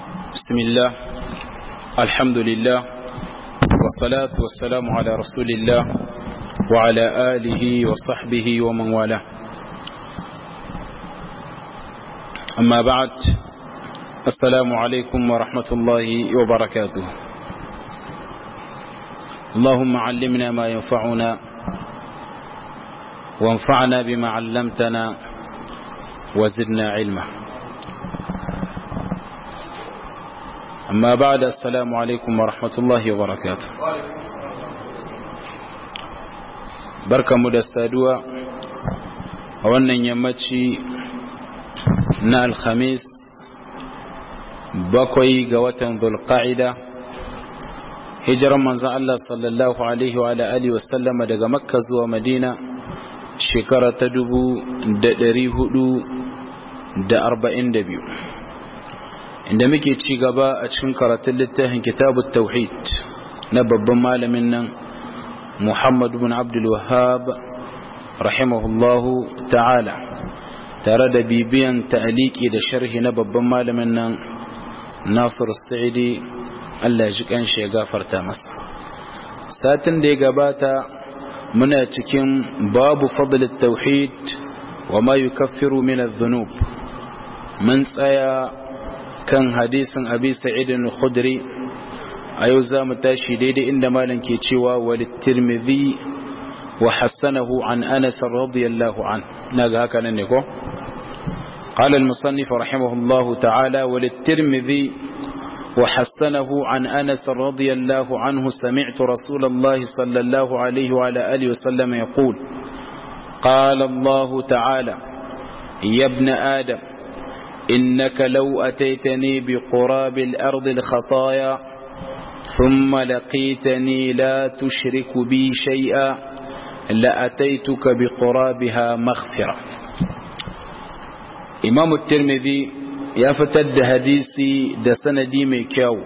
بسم الله الحمد لله والصلاة والسلام على رسول الله وعلى آله وصحبه ومن والاه أما بعد السلام عليكم ورحمة الله وبركاته اللهم علمنا ما ينفعنا وانفعنا بما علمتنا وزدنا علما أما بعد السلام عليكم ورحمة الله وبركاته بركة مدستادوا وانا يمتشي نا الخميس bakwai ga watan zulqa'ida hijiran manzon Allah sallallahu alaihi wa alihi wasallama daga makka zuwa madina shekara ta dubu da ɗari hudu da arba'in da biyu inda muke ci gaba a cikin karatun littafin kitabut tauhid na babban malamin nan muhammad bin abdul wahab rahimahullahu ta'ala tare da bibiyan ta'aliki da sharhi na babban malamin nan nasir sa'idi allah ji kanshi ya gafarta masa satin da ya gabata muna cikin babu fadlit tauhid wa ma yukaffiru min adh-dhunub mun tsaya kan hadisin abi sa'id al-khudri a yau za mu tashi daidai inda malam ke cewa walit tirmidhi wa hassanahu an anas radiyallahu an naga haka nan ne ko قال المصنف رحمه الله تعالى وللترمذي وحسنه عن أنس رضي الله عنه سمعت رسول الله صلى الله عليه وعلى آله وسلم يقول قال الله تعالى يا ابن آدم إنك لو أتيتني بقراب الأرض الخطايا ثم لقيتني لا تشرك بي شيئا لأتيتك بقرابها مغفرة إمام الترمذي ya fitar da hadisi da sanadi mai kyau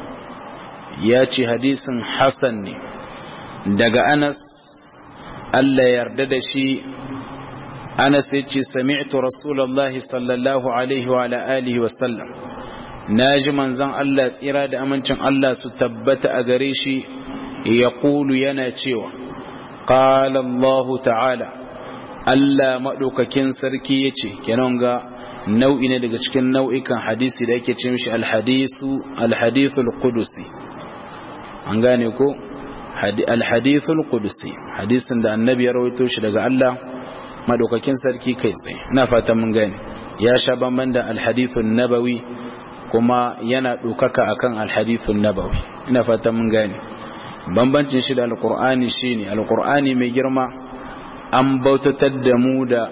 ya ce hadisin Hassan ne daga Anas Allah yarda da shi Anas ya ce sami'tu Rasulullahi sallallahu alaihi wa alihi wa sallam naji manzon Allah tsira da amincin Allah su tabbata a gare shi ya kulu yana cewa qala Allah ta'ala Allah madaukakin sarki yace kenan ga nau'i ne daga cikin nau'ikan hadisi da yake ce mishi alhadisu alhadithul qudusi an gane ko alhadithul qudusi hadisin da annabi ya rawaito shi daga Allah madaukakin sarki kai tsaye ina fatan mun gane ya sha bamban da alhadithun nabawi kuma yana dokaka akan alhadithun nabawi ina fatan mun gane bambancin shi da alqur'ani shine alqur'ani mai girma an bautatar da mu da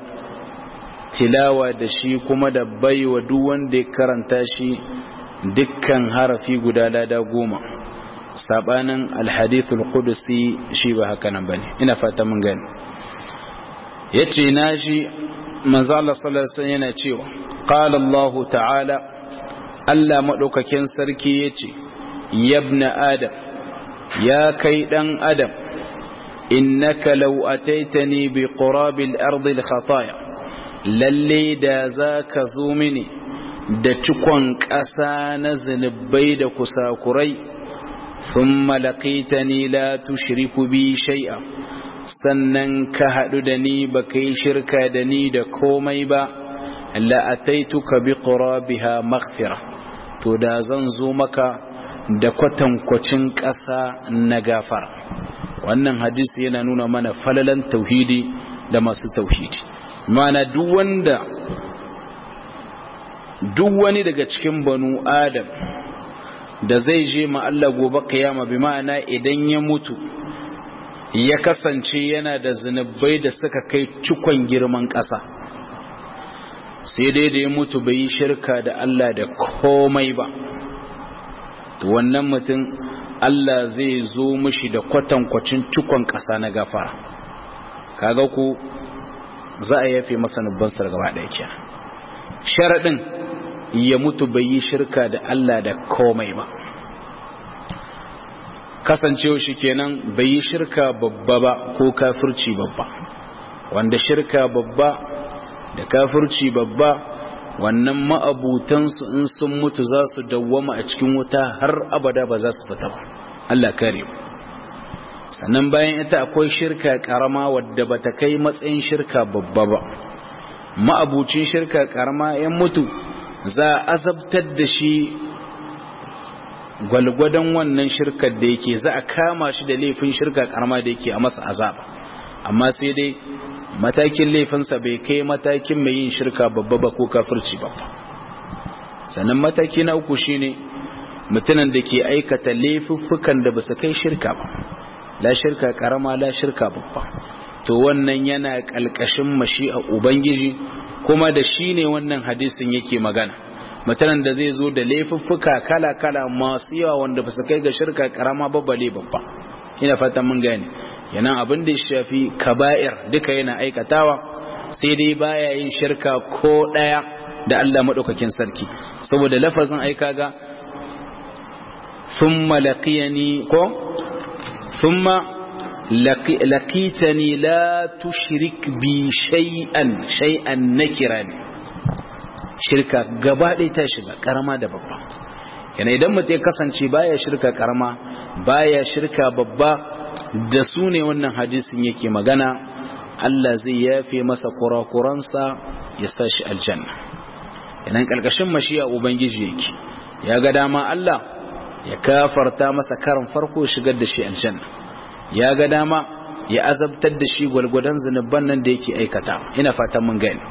tilawa da shi kuma da baiwa duk wanda ya karanta shi dukkan harafi guda lada goma sabanin alhadithul qudusi shi ba haka nan bane ina fata mun gani yace na shi manzo Allah sallallahu alaihi wasallam yana cewa qala Allah ta'ala Allah madaukakin sarki yace yabna adam ya kai dan adam innaka law ataitani bi qurabil ardi al khataya lalle da za ka zo mini da cikon ƙasa na zunubai da kusakurai sun malaƙita ni la tushriku bi shai'a sannan ka haɗu da ni ba ka yi shirka da ni da komai ba la'ataituka bi biha maghfira to da zan zo maka da kwatankwacin ƙasa na gafara wannan hadisi yana nuna mana falalan tauhidi da masu tauhidi mana duk wanda duk wani daga cikin banu adam da zai je ma Allah gobe kiyama bi ma'ana idan ya mutu ya kasance yana da zinubai da suka kai cikon girman ƙasa sai dai da ya mutu bai yi shirka da Allah da komai ba to wannan mutum Allah zai zo mishi da kwatankwacin cikon ƙasa na gafara kaga ku za a yafe masa nubbansar gaba ɗaya kenan sharaɗin ya mutu bai yi shirka da Allah da komai ba kasancewa shi kenan bai yi shirka babba ba ko kafirci babba wanda shirka babba da kafirci babba wannan ma'abutansu in sun mutu za su dawwama a cikin wuta har abada ba za su fita ba Allah kare sannan bayan ita akwai shirka karama wadda ba ta kai matsayin shirka babba ba ma'abucin shirka karama yan mutu za a azabtar da shi gwalgwadon wannan shirkar da yake za a kama shi da laifin shirka karama da yake a masa azaba amma sai dai matakin laifinsa bai kai matakin mai yin shirka babba ba ko kafirci babba sannan mataki na uku shine mutumin da ke aikata laifuffukan da ba su kai shirka ba la shirka karama la shirka babba to wannan yana kalkashin mashi'a ubangiji kuma da shi ne wannan hadisin yake magana mutanen da zai zo da laifuffuka kala-kala masu yawa wanda ba su kai ga shirka karama babbale babba ina fatan mun gane kenan abin da ya shafi kaba'ir duka yana aikatawa sai dai baya yin shirka ko daya da Allah madaukakin sarki saboda lafazin aika ga thumma laqiyani ko thumma laqitani la tushrik bi shay'an shay'an nakirani shirka gaba ɗaya ta shiga karama da babba kenan idan mutum ya kasance baya shirka karama baya shirka babba da su ne wannan hadisin yake magana Allah zai yafe masa kurakuransa ya sa shi aljanna kenan karkashin mashiya ubangiji yake ya ga dama Allah ya kafarta masa karin farko shigar da shi aljanna ya ga dama ya azabtar da shi gwalgwadon zunuban nan da yake aikata ina fatan mun gani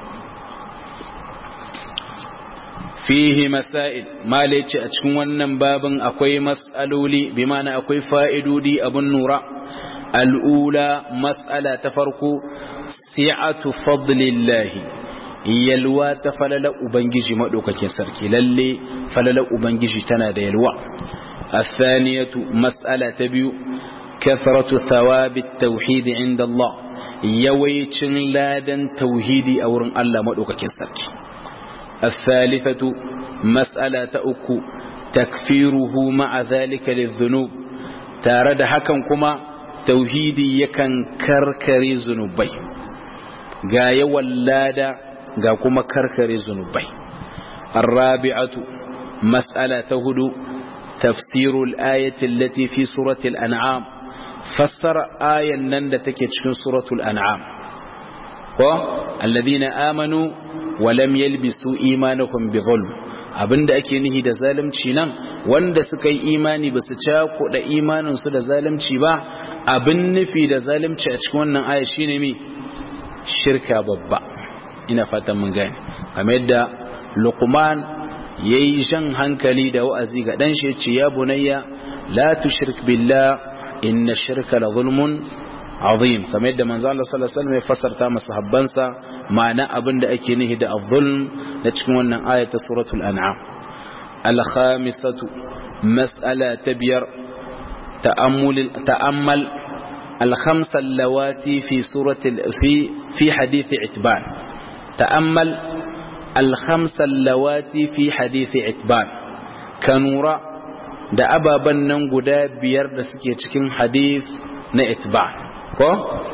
fihi masail malaci a cikin wannan babin akwai mas'aloli bi mana akwai fa'idodi abun nura al'ula mas'ala ta farko si'atu fadlillahi yalwa ta falala ubangiji madaukakin sarki lalle falala ubangiji tana da yalwa الثانية مسألة بيو كثرة ثواب التوحيد عند الله يويتن لادا توحيدي أورن الله مدوكا كسرك الثالثة مسألة أكو تكفيره مع ذلك للذنوب تارد حكم كما توحيدي يكن كركري ذنوبي غاية ولادا غا كما كركري ذنوبي الرابعة مسألة هدو تفسير الآية التي في سورة الأنعام فسر آية نندتك في سورة الأنعام الذين آمنوا ولم يلبسوا إيمانكم بظلم abinda ake nihi da zalunci nan wanda suka yi imani ba su cakuɗa imaninsu da zalunci ba abin nufi da zalunci a cikin wannan aya shine mi shirka babba ina fatan mun gane kamar yadda luqman yayi jan hankali da wa'azi ga dan shi ce ya bunayya la tushrik billah inna shirka la zulmun azim kamar yadda manzo Allah sallallahu alaihi wasallam ya fasarta masahabbansa ma'ana abinda ake nihi da az-zulm da cikin wannan aya ta suratul an'am al-khamisatu mas'ala tabiyar ta'ammul ta'ammal al-khamsa allawati fi surati fi fi hadith itban ta'ammal al-khamsa allawati fi hadith itban kanura da ababan nan guda biyar da suke cikin hadith na itban ko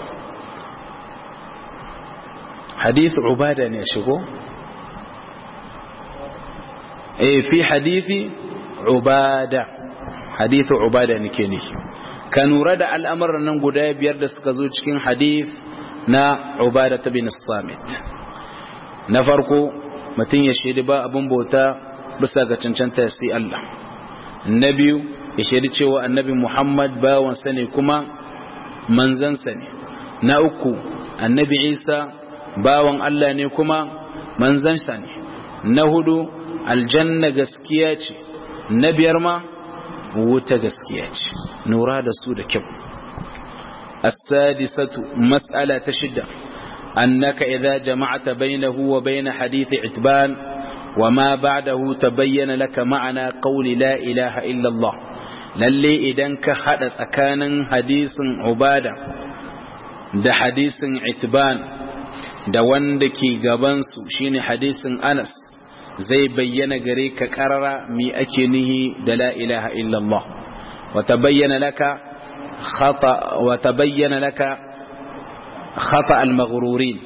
hadith ubada ne shigo eh fi hadithi ubada hadith ubada nake ne ka nura da al'amuran nan guda biyar da suka zo cikin hadith na ubada ta bin samit na farko mutum ya shaidi ba abin bauta bisa ga cancanta sai Allah na biyu ya shaidi cewa annabi Muhammad bawansa ne kuma manzansa ne na uku annabi isa bawan Allah ne kuma manzansa ne na hudu aljanna gaskiya ce na biyar ma wuta gaskiya ce nura da su da kyau as-sadisatu mas'ala ta shida annaka idza jama'ta bainahu wa bain hadith itban وما بعده تبين لك معنى قول لا إله إلا الله lalle idan ka hada tsakanin hadisin ubada da hadisin itban da wanda ke gabansu shine hadisin anas zai bayyana gare ka karara mi ake nihi da la ilaha illallah wa tabayyana laka khata wa tabayyana laka khata al-maghrurin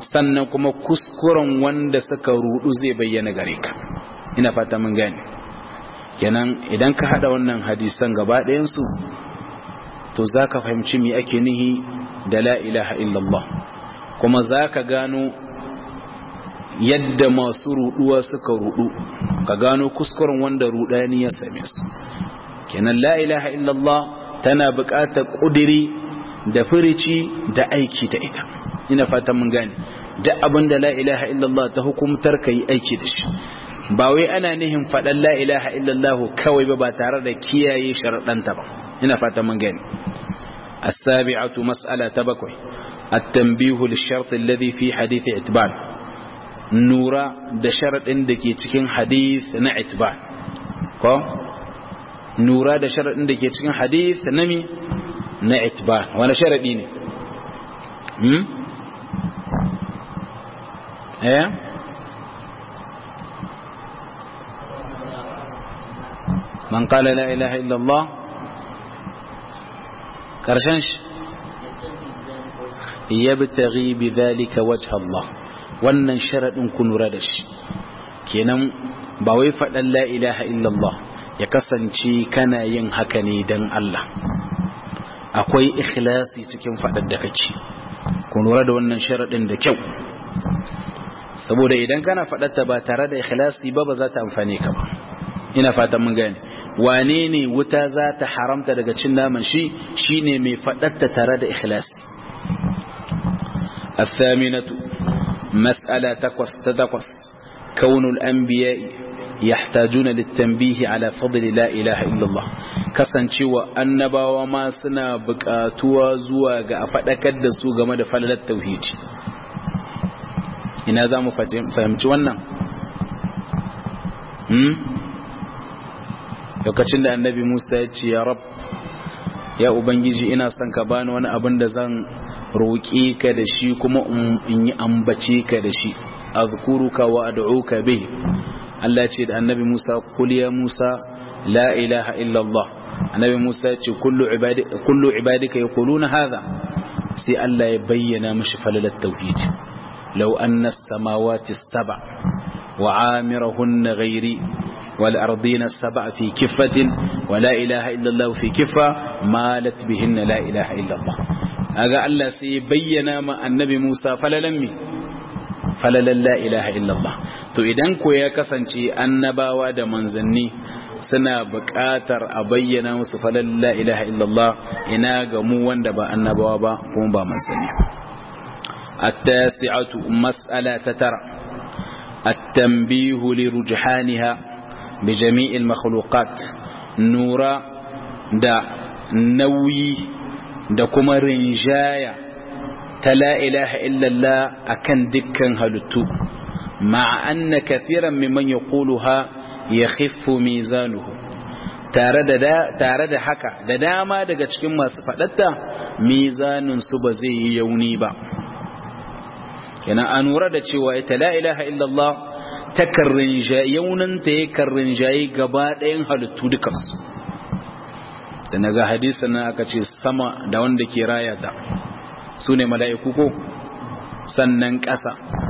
sannan kuma kuskuren wanda suka rudu zai bayyana gare ka ina fata mun gane kenan idan ka hada wannan hadisan gaba ɗayansu to za ka fahimci me ake nihi da la ilaha illallah kuma za ka gano yadda masu ruduwa suka rudu ka gano kuskuren wanda rudani ya same su kenan la ilaha illallah tana buƙatar ƙudiri da firici da aiki ta ita ina fatan mun gane duk abin da la ilaha illallah ta hukumtar ka yi aiki da shi ba wai ana nihin faɗan la ilaha illallah kawai ba ba tare da kiyaye sharaɗanta ba ina fatan mun gane السابعة مسألة تبكوي التنبيه للشرط الذي في حديث اعتبار نورا ده شرط عندك يتكين حديث نعتبار كو نورا ده شرط عندك يتكين حديث نمي نعتبار وانا شرط ديني هم ايه من قال لا إله إلا الله karshen shi yabtaghi bidhalika wajha Allah wannan sharadin ku nura da shi kenan ba wai fadan la ilaha illallah ya kasance kana yin haka ne dan Allah akwai ikhlasi cikin fadar da kake ku nura da wannan sharadin da kyau saboda idan kana fadarta ba tare da ikhlasi ba ba za ta amfane ka ba ina fatan mun gane wane ne wuta za ta haramta daga cin naman shi shine mai faɗatta tare da ikhlasi الثامنة مسألة تقص تتقص كون الأنبياء يحتاجون للتنبيه على فضل لا إله إلا الله kasancewa annabawa ma suna buƙatuwa zuwa ga a faɗakar da su game da falalar tauhidi ina za mu fahimci wannan lokacin da annabi Musa ya ce ya rab ya ubangiji ina son ka bani wani abin da zan roƙe ka da shi kuma in yi ambace ka da shi azkuruka wa ad'uka bih Allah ce da annabi Musa kul ya Musa la ilaha illa Allah annabi Musa ya ce kullu ibadi kullu ibadika yaquluna hadha sai Allah ya bayyana mishi falalat tauhid law anna as-samawati as-sab'a wa 'amirahunna ghairi والأرضين السبع في كفة ولا إله إلا الله في كفة مالت بهن لا إله إلا الله أغا الله سيبين ما النبي موسى فللمي فللا لا إله إلا الله to idan ko ya kasance annabawa da manzanni suna buƙatar a bayyana musu falal la ilaha illallah ina ga mu wanda ba annabawa ba kuma ba manzanni التاسعة مسألة ترى التنبيه لرجحانها بجميع المخلوقات نورا دا نوي دا كما رنجايا تلا إله إلا الله أكن دكا هلتو مع أن كثيرا ممن يقولها يخف ميزانه tare da haka da dama daga cikin masu faɗatta mizanin su ba zai yi yauni ba yana an lura da cewa ita la ilaha illallah takan rinjaye yaunanta ya kan rinjaye gaba ɗayan halittu dukansu da na ga hadisa na aka ce sama da wanda ke raya ta su ne mala'iku ko sannan ƙasa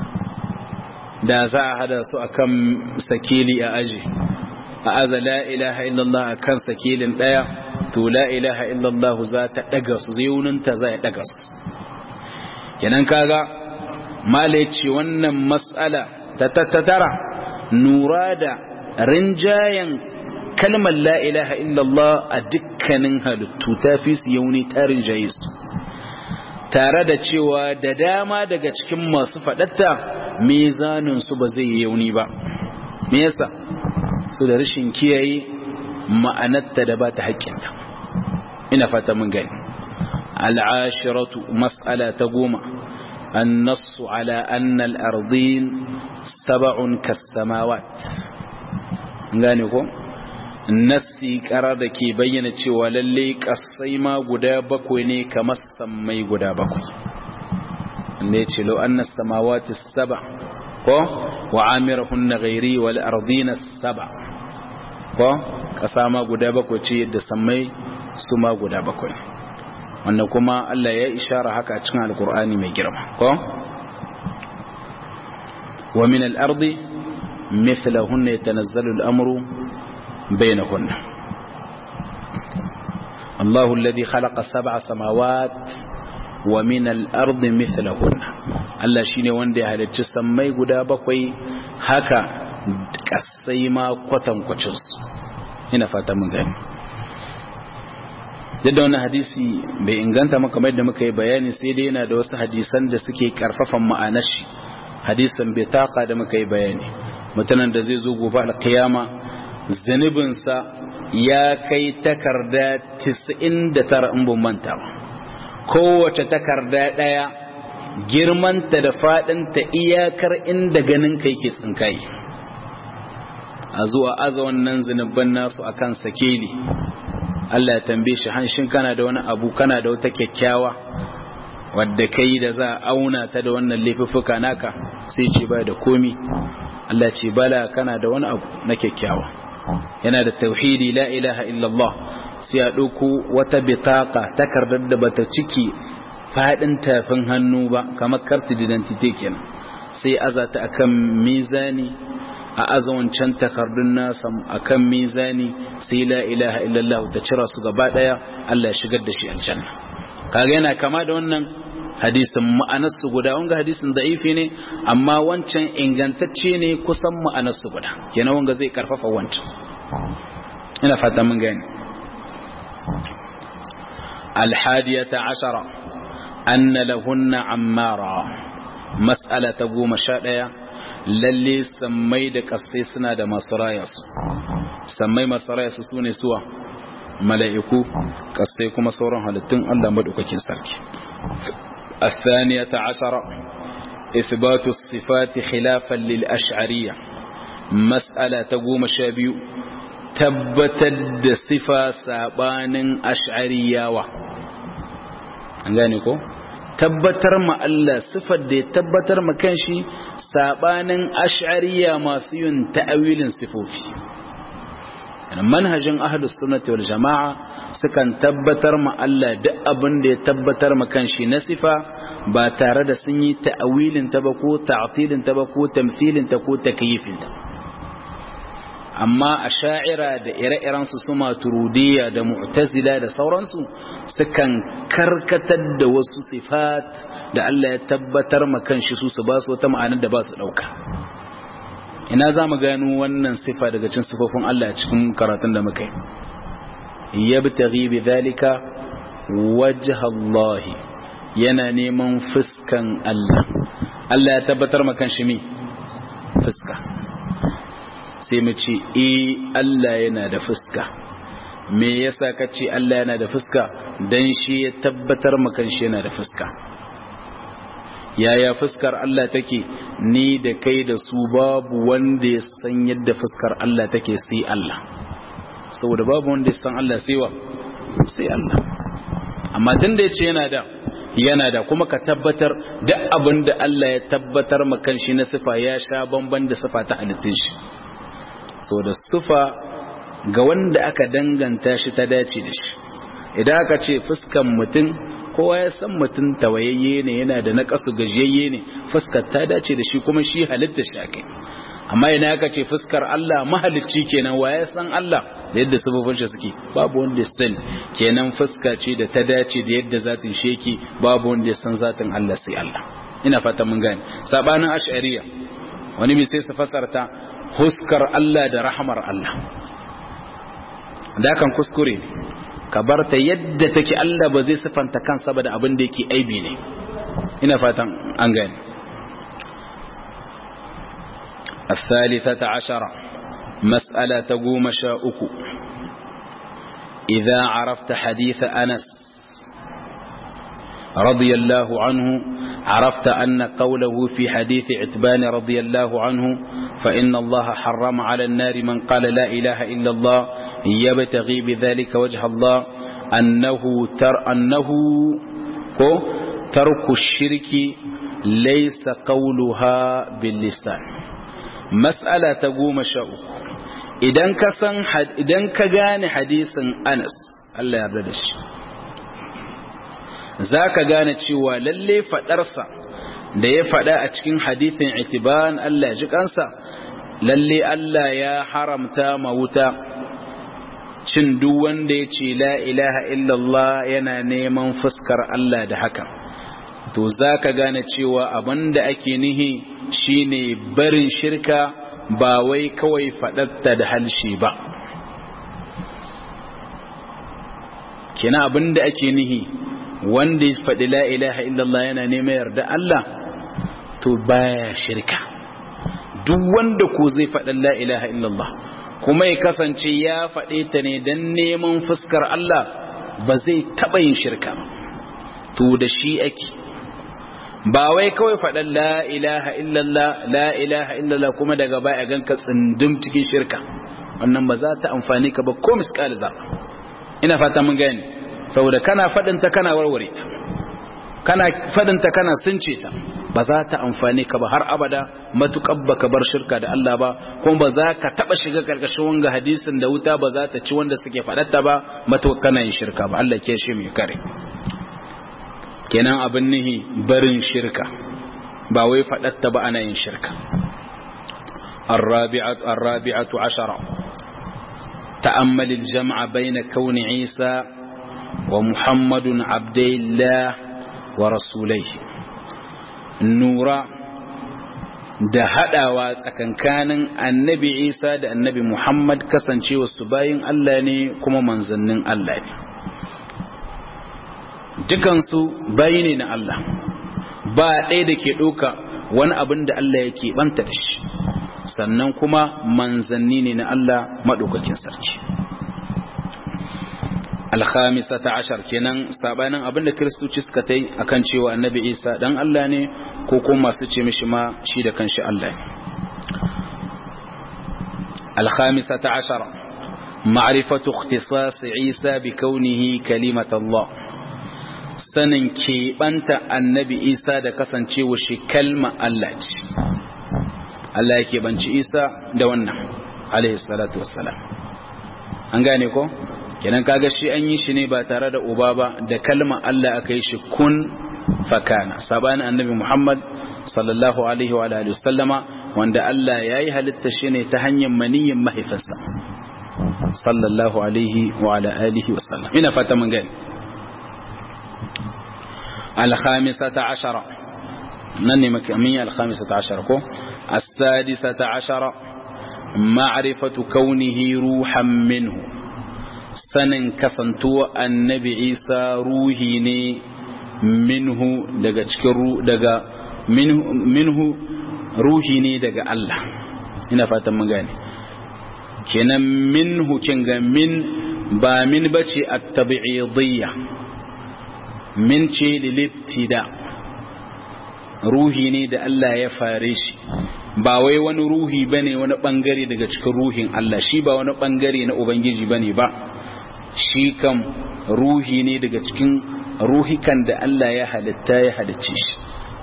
da za a hada su a kan sakili a aji a aza la ilaha illallah a kan sakilin ɗaya to la ilaha illallah za ta ɗaga su yaunanta za ya ɗaga su kenan kaga mala ce wannan matsala ta tattara nura da rinjayen kalmar la ilaha illallah a dukkanin halittu ta fi su yauni ta rinjaye su tare da cewa da dama daga cikin masu faɗatta mizanin su ba zai yi yauni ba me yasa su da rashin kiyaye ma'anarta da ba ta haƙƙinta ina fata mun gani al'ashiratu mas'ala ta goma النص على أن الأرضين سبع كالسماوات gane ko nassi karar da ke bayyana cewa lalle kasai ma guda bakwai ne kamar sammai guda bakwai wanda ya ce lau annas samawati saba ko wa amirahunna ghairi wal ardina saba ko kasa ma guda bakwai ce yadda sammai su ma guda bakwai wannan kuma Allah ya ishara haka a cikin alkur'ani mai girma ko wa min al-ardi mithlahunna yatanazzalu al-amru bainahunna الله الذي خلق سبع سماوات ومن الأرض مثلهن Allah shine wanda ya halicci sammai guda bakwai haka kasai ma kwatankwacin su ina fata mun gani yadda wannan hadisi bai inganta maka kamar da muka yi bayani sai dai yana da wasu hadisan da suke karfafan ma'anar shi hadisan bai taka da muka yi bayani mutanen da zai zo gobe alkiyama zanibinsa ya kai takarda 99 in ban manta ba kowace takarda daya girmanta da fadinta iyakar inda ganin kai ke tsinkai a zuwa aza wannan zunubban nasu akan sakeli Allah ya tambaye shi hanshin kana da wani abu kana da wata kyakkyawa wadda kai da za a auna ta da wannan laifuffuka naka sai ce ba da komi Allah ce bala kana da wani abu na kyakkyawa yana da tauhidi la ilaha illallah sai a ɗauko wata bitaka takardar da bata ciki faɗin tafin hannu ba kamar karti identity kenan sai azata akan mizani a azawancan takardun nasa akan mizani sai la ilaha illallah ta cira su gaba daya Allah ya shigar da shi aljanna kaga yana kama da wannan hadisin ma'anarsu guda wanga hadisin da'ifi ne amma wancan ingantacce ne kusan ma'anarsu guda kenan wanga zai karfafa wancan ina fata mun gani alhadiyata ashara anna lahunna ammara mas'ala ta goma sha ɗaya lalle sammai da kasai suna da masu rayasu sammai masu rayasu su ne suwa mala'iku kasai kuma sauran halittun Allah maɗaukakin sarki الثانية عشر إثبات الصفات خلافا للأشعرية مسألة تقوم شابيو تبتد صفة سابان أشعرية و ko tabbatar ma Allah sifar da ya tabbatar ma kanshi sabanin ash'ariya masu yin ta'awilin sifofi manhajin ahlus sunnati wal jama'a sukan tabbatar ma Allah duk abin da ya tabbatar ma kanshi na sifa ba tare da sun yi ta'awilin ta ba ko ta'tilin ta ba ko tamthilin ta ko takyifin ta amma a sha'ira da ire-iren su suma turudiyya da mu'tazila da sauransu sukan karkatar da wasu sifat da Allah ya tabbatar ma kanshi su su ba su wata ma'anar da ba su dauka ina za mu gano wannan sifa daga cin sifofin Allah a cikin karatun da muka yi yabtaghi bi dhalika wajha Allah yana neman fuskan Allah Allah ya tabbatar ma kanshi mi fuska sai mu ce eh Allah yana da fuska me yasa ka ce Allah yana da fuska dan shi ya tabbatar ma kanshi yana da fuska yaya fuskar Allah take ni da kai da su babu wanda ya san yadda fuskar Allah take sai Allah saboda babu wanda ya san Allah sai wa sai Allah amma tunda yace yana da yana da kuma ka tabbatar duk abin da Allah ya tabbatar ma kanshi na sifa ya sha bamban da sifa ta halittun shi saboda sifa ga wanda aka danganta shi ta dace da shi idan aka ce fuskan mutum kowa ya san mutum tawayayye ne yana da naƙasu gajiyayye ne fuskar ta dace da shi kuma shi halitta shi ake amma idan aka ce fuskar Allah mahalicci kenan wa ya san Allah da yadda sababin shi suke babu wanda ya sani kenan fuska ce da ta dace da yadda zatin shi yake babu wanda ya san zatin Allah sai Allah ina fata mun gane sabanin ash'ariya wani mai sai su fasarta huskar Allah da rahmar Allah da kan kuskure ka bar ta yadda take Allah ba zai sifanta kansa ba da abin da yake aibi ne ina fatan an gane الثالثة عشرة مسألة تقوم شاؤك إذا عرفت حديث أنس رضي الله عنه عرفت أن قوله في حديث عتبان رضي الله عنه فإن الله حرم على النار من قال لا إله إلا الله يبتغي بذلك وجه الله أنه تر أنه ترك الشرك ليس قولها باللسان مسألة تقوم شاء idan ka san idan ka gane hadisin Anas Allah ya yarda da shi zaka gane cewa lalle fadarsa da ya faɗa a cikin hadithin itiban Allah ya ji kansa lalle Allah ya haramta ma wuta cin duk wanda ya ce la ilaha illallah yana neman fuskar Allah da haka to za ka gane cewa abinda ake nihi shine barin shirka ba wai kawai faɗatta da halshi ba kina abinda ake nihi wanda ya faɗi la ilaha illallah yana neman yarda Allah to baya shirka duk wanda ko zai faɗi la ilaha illallah kuma ya kasance ya faɗe ta ne don neman fuskar Allah ba zai taɓa yin shirka to da shi ake ba wai kawai faɗan la ilaha illallah la ilaha illallah kuma daga baya ganka tsindin cikin shirka wannan ba za ta amfani ka ba ko miskal zarra ina fata mun gani saboda kana faɗinta kana warware ta kana faɗinta kana sunce ta ba za ta amfani ka ba har abada matuƙar baka bar shirka da Allah ba kuma ba za ka taɓa shiga ƙarƙashin wanga hadisin da wuta ba za ta ci wanda suke faɗatta ba matuƙar kana yin shirka ba Allah ke shi mai kare kenan abin nihi barin shirka ba wai faɗatta ba ana yin shirka الرابعة, الرابعة عشرة تأمل الجمع بين كون عيسى ومحمد عبد الله ورسوليه نورا da haɗawa tsakankanin annabi isa da annabi muhammad kasancewa su bayin allah ne kuma manzannin allah ne dukansu bayi ne na allah ba ɗaya da ke ɗauka wani abin da allah ya keɓanta da shi sannan kuma manzanni ne na allah maɗaukakin sarki alhamisata ashar kenan sabanin abinda kiristoci suka ta yi akan cewa annabi isa dan Allah ne ko kuma masu ce mishi ma shi da kanshi Allah ne alhamisata ashar ma'rifatu ikhtisas isa bi kaunihi kalimat Allah sanin keɓanta annabi isa da kasancewa shi kalma Allah ce Allah ya keɓanci isa da wannan alaihi salatu wassalam an gane ko kenan kaga shi an yi shi ne ba tare da uba ba da kalmar Allah aka yi shi kun fakana sabani annabi Muhammad sallallahu alaihi wa alihi wasallama wanda Allah ya yi halitta shi ne ta hanyar maniyin mahaifinsa sallallahu alaihi wa ala alihi wasallam ina fata mun gani الخامسة عشرة نني مكمية الخامسة عشرة كو السادسة عشرة معرفة كونه روحا منه sanin kasantuwa annabi isa ruhi ne minhu daga cikin daga minhu ruhi ne daga Allah ina fatan mun gane kenan minhu kin ga min ba min bace at-tabi'idiyya min ce lilibtida ruhi ne da Allah ya fare shi ba wai wani ruhi bane wani bangare daga cikin ruhin Allah shi ba wani bangare na ubangiji bane ba shi kam ruhi ne daga cikin ruhikan da Allah ya halitta ya halicce shi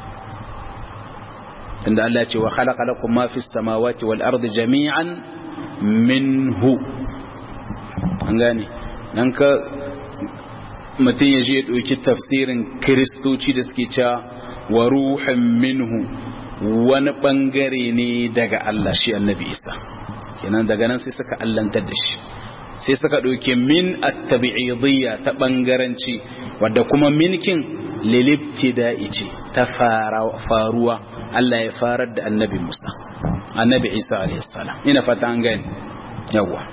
tunda Allah ce wa khalaqa lakum ma fis samawati wal ardi jami'an minhu an gane nan ka mutum ya je ya ɗauki tafsirin kiristoci da suke cewa wa ruhan minhu wani ɓangare ne daga Allah shi annabi isa kenan daga nan sai suka allantar da shi sai suka ɗauke min attabi'idiyya ta ɓangaranci wadda kuma minkin lilibtida'i ce ta faruwa Allah ya farar da annabi Musa annabi Isa alayhi salam ina fata an gani yawa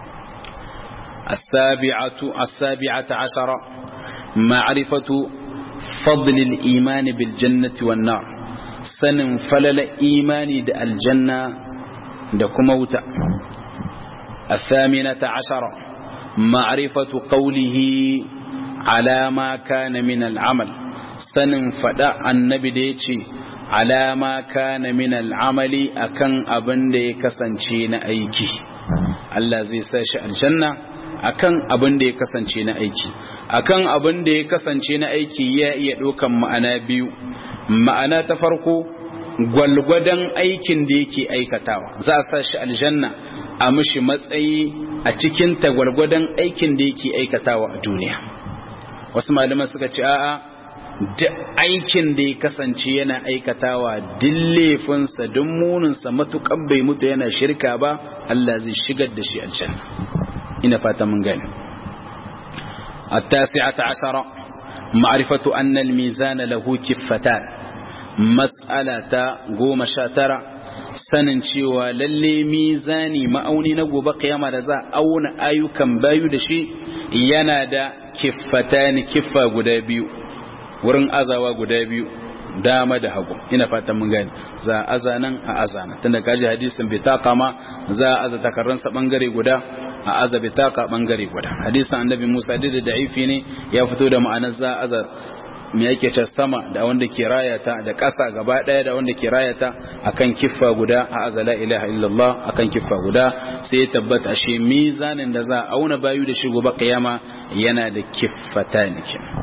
السابعة السابعة عشرة معرفة فضل الإيمان بالجنة والنار سن فلل إيماني دا الجنة دا كموتا الثامنة عشرة معرفة قوله على ما كان من العمل سن فدا النبي ديتي على ما كان من العمل أكن أبن دي كسنشين أيكي الله زي ساشي الجنة akan abin da ya kasance na aiki akan abin da ya kasance na aiki ya iya ɗaukan ma'ana biyu ma'ana ta farko gwalgwadon aikin da yake aikatawa za a sa shi aljanna a mishi matsayi a cikin ta gwalgwadon aikin da yake aikatawa a duniya wasu malaman suka ce a'a duk aikin da ya kasance yana aikatawa duk laifinsa duk muninsa matukan bai mutu yana shirka ba Allah zai shigar da shi aljanna ina fata mun gani التاسعة عشرة معرفة أن الميزان له كفتان مسألة قوم شاترة sanin cewa lalle mizani ma'auni na gobe kiyama da za auna ayyukan bayu da shi yana da kiffatani kiffa guda biyu wurin azawa guda biyu dama da hagu ina fatan mun gani za a aza nan a aza nan tunda kaji hadisin bitaka ma za a aza takarransa bangare guda a aza bitaka bangare guda hadisin annabi Musa da da'ifi ne ya fito da ma'anar za a aza me yake ta sama da wanda ke rayata da ƙasa gaba ɗaya da wanda ke rayata akan kiffa guda a aza la ilaha illallah akan kiffa guda sai ya tabbata shi mizanin da za a auna bayu da shi gobe kiyama yana da kiffata ne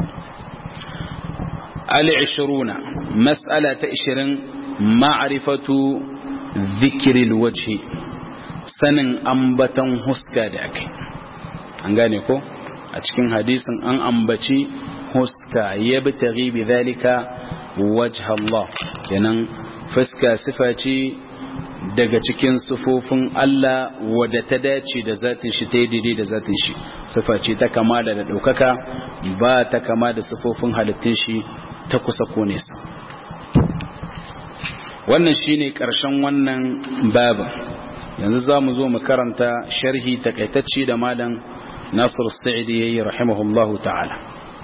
العشرون مسألة عشرين معرفة ذكر الوجه سنن أنبتن هسكا داك أنغاني كو أتكين حديث أن أنبتي هسكا يبتغي بذلك وجه الله كنن فسكا صفاتي daga cikin sufofin Allah wadda ta dace da zatin shi ta yi daidai da zatin shi sufa ce ta kama da ɗaukaka ba ta kama da sufofin halittun shi ta kusa ko nesa wannan shine ƙarshen wannan babin yanzu za mu zo mu karanta sharhi takaitacce da malam nasir sa'idi yayi rahimahullahu ta'ala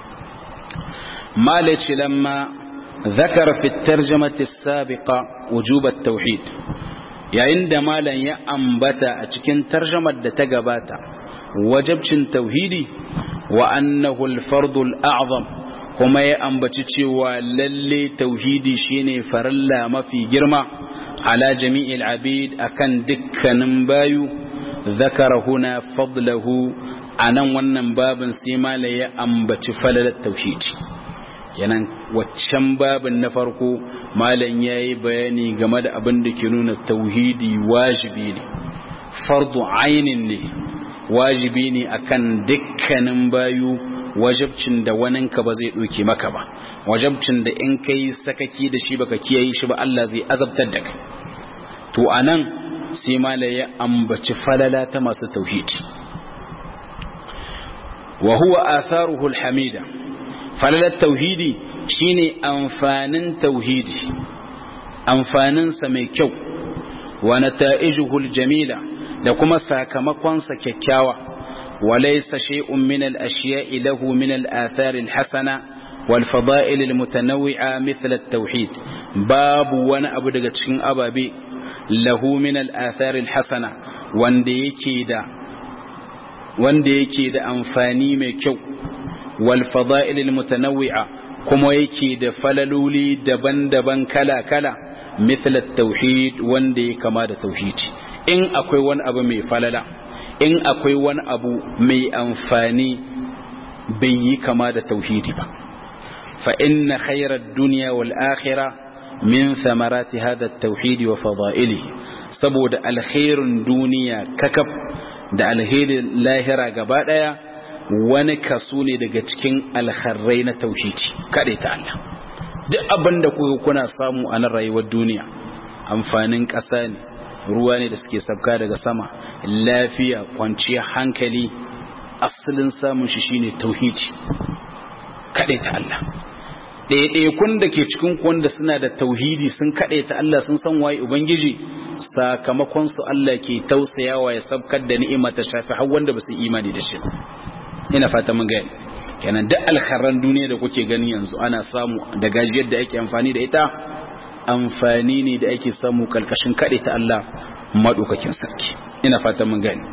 malaci lamma ذكر في الترجمة السابقة وجوب التوحيد yayin da malam ya ambata a cikin tarjamar da ta gabata wajabcin tauhidi wa annahu al-fardul a'zam kuma ya ambaci cewa lalle tauhidi shine farilla mafi girma ala jami'il abid akan dukkanin bayu zakara huna fadlahu anan wannan babin sai malam ya ambaci falalar tauhidi kenan waccan babin na farko malam ya yi bayani game da abin da ke nuna tauhidi wajibi ne fardu ainin ne wajibi ne akan dukkanin bayu wajabcin da waninka ba zai ɗauke maka ba wajabcin da in kai sakaki da shi baka kiyaye shi ba Allah zai azabtar da kai to anan sai malam ya ambaci falala ta masu tauhidi wa huwa atharuhu alhamida falalar tauhidi shine amfanin tauhidi amfaninsa mai kyau wa nata'ijuhul jamila da kuma sakamakonsa kyakkyawa walaysa shay'un min al-ashya'i lahu min al-athar al-hasana wal fada'il al-mutanawwi'a mithla at-tauhid babu wani abu daga cikin ababe lahu min al-athar al-hasana wanda yake da wanda yake da amfani mai kyau والفضائل المتنوعة كما يكي دا فللولي دبن دبن كلا كلا مثل التوحيد واندي كما دا توحيد إن أكوي وان أبو مي فللا إن أكوي وان أبو مي أنفاني بي كما دا توحيد با فإن خير الدنيا والآخرة من ثمرات هذا التوحيد وفضائله سبود الخير الدنيا ككب دا الخير لاهرة قبادة wani kaso ne daga cikin alkharrai na tauhidi kaɗai ta Allah duk abin da kuka kuna samu a nan rayuwar duniya amfanin ƙasa ne ruwa ne da suke sabka daga sama lafiya kwanciyar hankali asalin samun shi shine tauhidi kaɗai ta Allah ɗaiɗaikun da ke cikin wanda suna da tauhidi sun kaɗai ta Allah sun san waye ubangiji sakamakon su Allah ke tausayawa ya sabkar da ni'ima ta shafi har wanda ba su imani da shi ina fata mun gani kenan duk alkharran duniya da kuke gani yanzu ana samu da gajiyar da ake amfani da ita amfani ne da ake samu kalkashin kaɗe ta Allah maɗaukakin sarki ina fata mun gani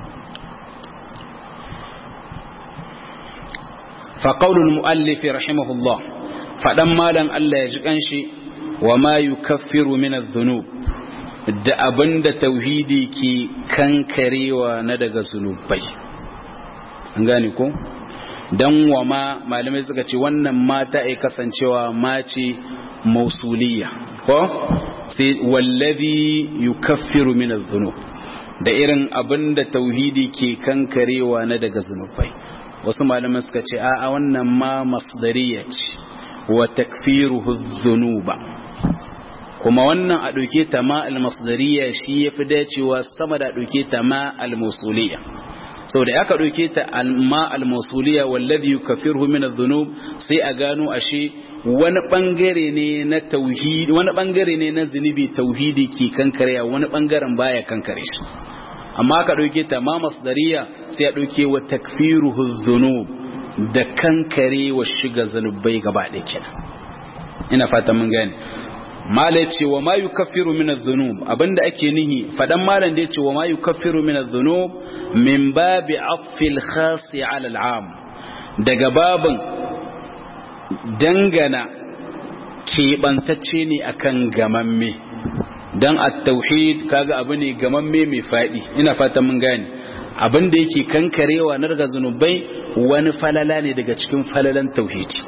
faƙaunin mu'allifi rahimahullah faɗan malan Allah ya ji ƙanshi wa ma yukaffiru min adh-dhunub da abinda tauhidi ke kankarewa na daga zunubai an gane ko dan wa ma malamai suka ce wannan mata ai kasancewa ma ce mausuliya ko sai wallazi yukaffiru min adh-dhunub da irin abinda tauhidi ke kankarewa na daga zunubai wasu malamai suka ce a wannan ma masdariya ce wa takfiruhu dhunuba kuma wannan a ɗauke ta ma almasdariya shi ya fi dacewa sama da ɗauke ta ma almusuliya sau da aka ɗauke ta ma almusuliya wallazi yukaffiruhu min adh-dhunub sai a gano ashe wani bangare ne na tauhidi wani bangare ne na zunubi tauhidi ke kankare wani bangaren baya kankare shi amma aka ɗauke ta ma masdariya sai a ɗauke wa takfiruhu dhunub da kankare wa shiga zanubai gaba ɗaya kenan ina fata mun gane mala yace wa ma yukaffiru min adh-dhunub abinda ake nihi fadan malan da yace wa ma yukaffiru min adh-dhunub min babi atfil khas ala al-am daga babin dangana keɓantacce ne akan gamamme dan at-tauhid kaga abu ne gamamme mai fadi ina fata mun gane abinda yake kankarewa na daga zunubai wani falala ne daga cikin falalan tauhidi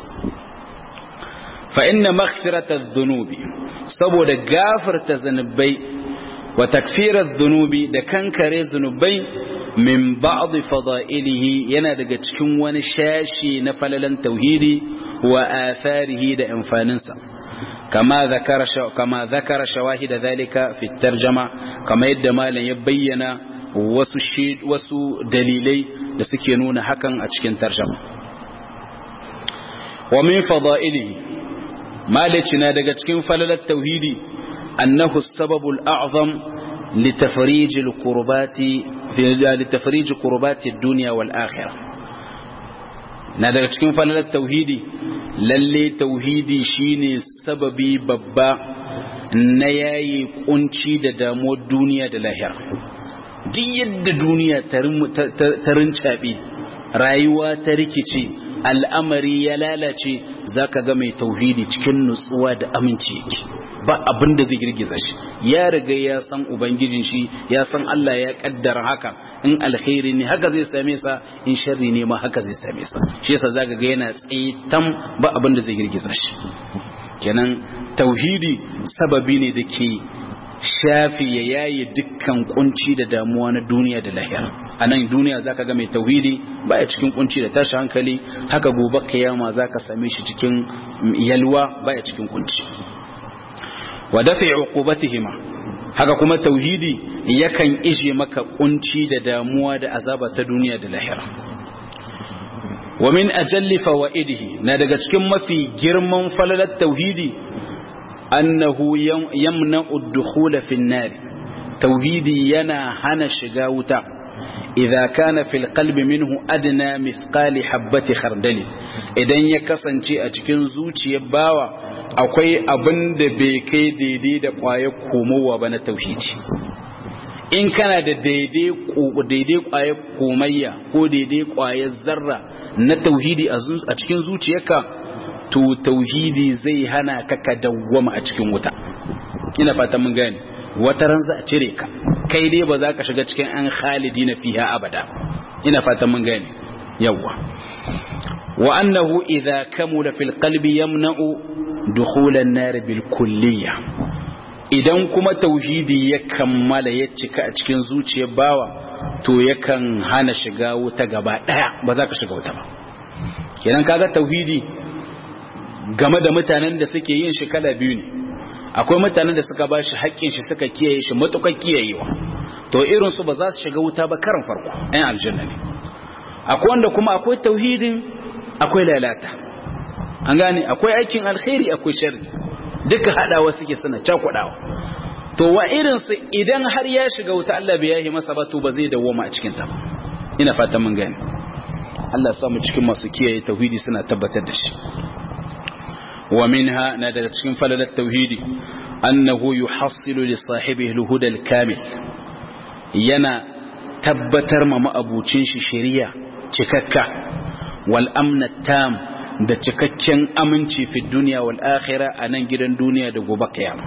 فإن مغفرة الذنوب saboda gafarta zanubai wa takfirar zunubi da kankare zunubai min ba'd fada'ilihi yana daga cikin wani shashi na falalan tauhidi wa atharihi da amfaninsa kama zakara kama zakara shawahid dhalika fi tarjama kama yadda malam ya bayyana wasu wasu dalilai da suke nuna hakan a cikin tarjama wa min fada'ilihi malici na daga cikin falalar tauhidi annahu sababul a'zam litafrij alqurbati fi litafrij qurbati ad-dunya wal akhirah na daga cikin falalar tauhidi lalle tauhidi shine sababi babba na yayi kunci da damuwar duniya da lahira duk yadda duniya ta rincaɓe rayuwa ta rikice al'amari ya lalace za ka ga mai tauhidi cikin nutsuwa da aminci yake ba abin da zai girgiza shi ya riga ya san ubangijin shi ya san Allah ya kaddara haka in alkhairi ne haka zai same sa in sharri ne ma haka zai same sa shi yasa zaka ga yana tsaitan ba abin da zai girgiza shi kenan tauhidi sababi ne da ke shafi ya yaye dukkan kunci da damuwa na duniya da lahira a nan duniya zaka ga mai tauhidi baya cikin kunci da tashi hankali haka gobe kiyama zaka same shi cikin yalwa baya cikin kunci wa dafi uqubatihima haka kuma tauhidi yakan ije maka kunci da damuwa da azaba ta duniya da lahira wa min ajalli fawaidihi na daga cikin mafi girman falalar tauhidi annahu yamna'u ad-dukhul fi an-nar tauhidi yana hana shiga wuta idza kana fil qalbi minhu adna mithqali habati khardali idan ya kasance a cikin zuciyar bawa akwai abin da bai kai daidai da kwayar komowa ba na tauhidi in kana da daidai daidai kwayar komayya ko daidai kwayar zarra na tauhidi a cikin zuciyarka to tauhidi zai hana ka ka dawwama a cikin wuta ina fatan mun gane wata ran za a cire ka kai dai ba za ka shiga cikin an khalidi na fiha abada ina fatan mun gane yawa wa annahu idha kamula fil qalbi yamna'u dukhul an-nar bil kulliyya idan kuma tauhidi ya kammala ya cika a cikin zuciyar bawa to yakan hana shiga wuta gaba daya ba za ka shiga wuta ba kenan kaga tauhidi game da mutanen da suke yin shi kala biyu ne akwai mutanen da suka bashi haƙƙin shi suka kiyaye shi matukar kiyayewa to irin su ba za su shiga wuta ba karan farko ɗan aljanna ne akwai wanda kuma akwai tauhidin akwai lalata an gane akwai aikin alkhairi akwai sharri duka haɗawa suke suna cakuɗawa to wa irin su idan har ya shiga wuta Allah bai yahi masa ba to ba zai dawoma a cikin ta ba ina fatan mun gane Allah ya samu cikin masu kiyaye tauhidi suna tabbatar da shi ومنها نادر cikin falalar tauhidi annahu yuhassilu li sahibihi al-huda al-kamil yana tabbatar ma ma'abucin shi shari'a cikakka wal amna tam da cikakken aminci fi duniya wal akhirah anan gidan duniya da gobe kiyama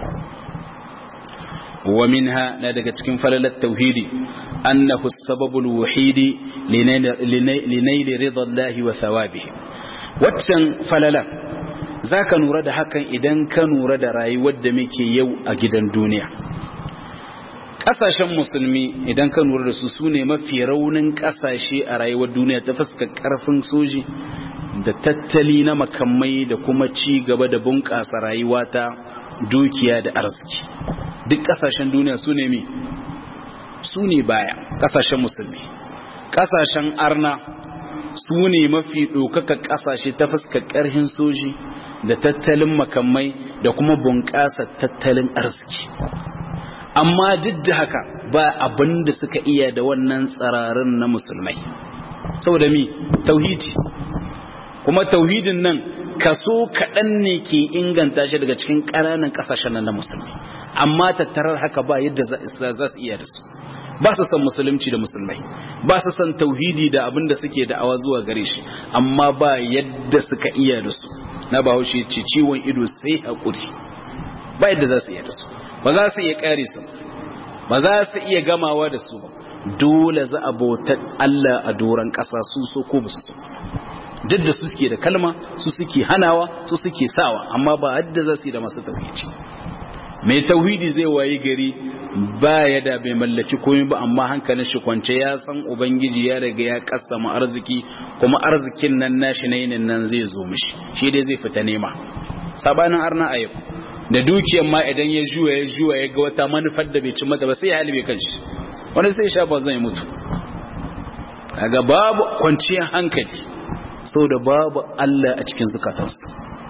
wa minha na daga cikin falalar tauhidi annahu as-sababu al-wahidi linayli ridha Allah wa thawabihi waccan falalar za ka nura da hakan idan ka nura da rayuwar da muke yau a gidan duniya ƙasashen musulmi idan ka nura da su su ne mafi raunin ƙasashe a rayuwar duniya ta fuskar ƙarfin soji da tattali na makamai da kuma ci gaba da bunƙasa rayuwa ta dukiya da arziki duk ƙasashen duniya su ne mi su ne baya ƙasashen musulmi ƙasashen arna su ne mafi ɗaukaka ƙasashe ta fuskar ƙarhin soji da tattalin makamai da kuma bunƙasa tattalin arziki amma duk da haka ba abin da suka iya da wannan tsararin na musulmai saboda mi tauhidi kuma tauhidin nan kaso kaɗan ne ke inganta shi daga cikin ƙananan ƙasashen nan na musulmi amma tattarar haka ba yadda za su iya da su ba su san musulunci da musulmai ba su san tauhidi da abin da suke da'awa zuwa gare shi amma ba yadda suka iya da su na bahaushe ce ciwon ido sai haƙuri ba yadda za su iya da su ba za su iya ƙare su ba za su iya gamawa da su ba dole za a bautar Allah a doron ƙasa su so ko ba su so duk da su suke da kalma su suke hanawa su suke sawa amma ba yadda za su yi da masu tauhidi mai tauhidi zai wayi gari ba ya da bai mallaki komai ba amma hankalin shi kwance ya san ubangiji ya riga ya kassama arziki kuma arzikin nan nashi na yinin nan zai zo mishi shi dai zai fita nema sabanin arna a yau da dukiyar ma idan ya juya ya juya ya ga wata manufar da bai ci mata ba sai ya halibe kanshi wani sai sha ba zai mutu kaga babu kwanciyar hankali saboda babu Allah a cikin zukatansu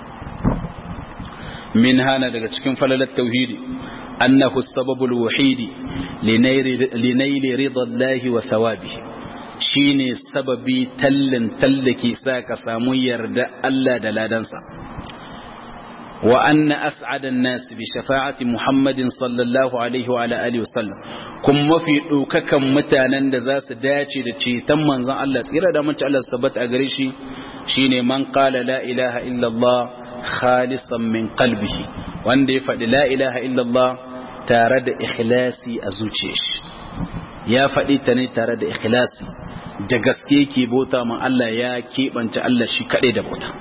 min hana daga cikin falalar tauhidi annahu sababul wahidi linaili ridallahi wa thawabi shine sababi tallin tallake sa ka samu yarda Allah da ladansa wa anna as'adan nas bi shafa'ati muhammadin sallallahu alaihi wa ala alihi wasallam kuma mafi ɗaukakan mutanen da za su dace da ceton manzon Allah tsira da mace Allah sabbata a gare shi shine man qala la ilaha illallah khalisan min qalbihi wanda ya faɗi la ilaha illallah tare da ikhlasi a zuciyar shi ya faɗi ta ne tare da ikhlasi da gaske ke bauta man Allah ya keɓance Allah shi kaɗai da bauta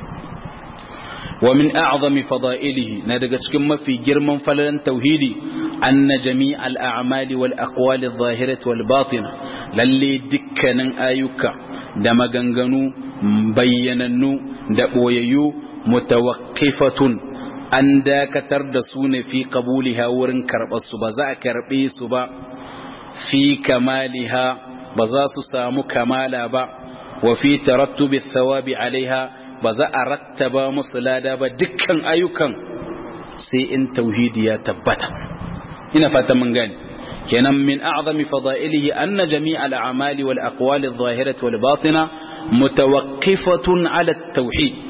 wa min a'zami fada'ilihi na daga cikin mafi girman falalan tauhidi anna jami'al a'mali wal aqwali adh-dhahirati wal batina lalle dukkanin ayyuka da maganganu bayyanannu da boyayyu mutawaqqifatun an dakatar da su ne fi qabuliha wurin karɓar su ba za a karɓe su ba fi kamaliha ba za su samu kamala ba wa fi tarattubi thawabi alaiha ba za a rattaba musu lada ba dukkan ayyukan sai in tauhidi ya tabbata ina fata mun gani kenan min a'zami fada'ilihi anna jami'a al-a'mali wal aqwali adh-dhahirati wal batina mutawaqqifatun 'ala at-tauhid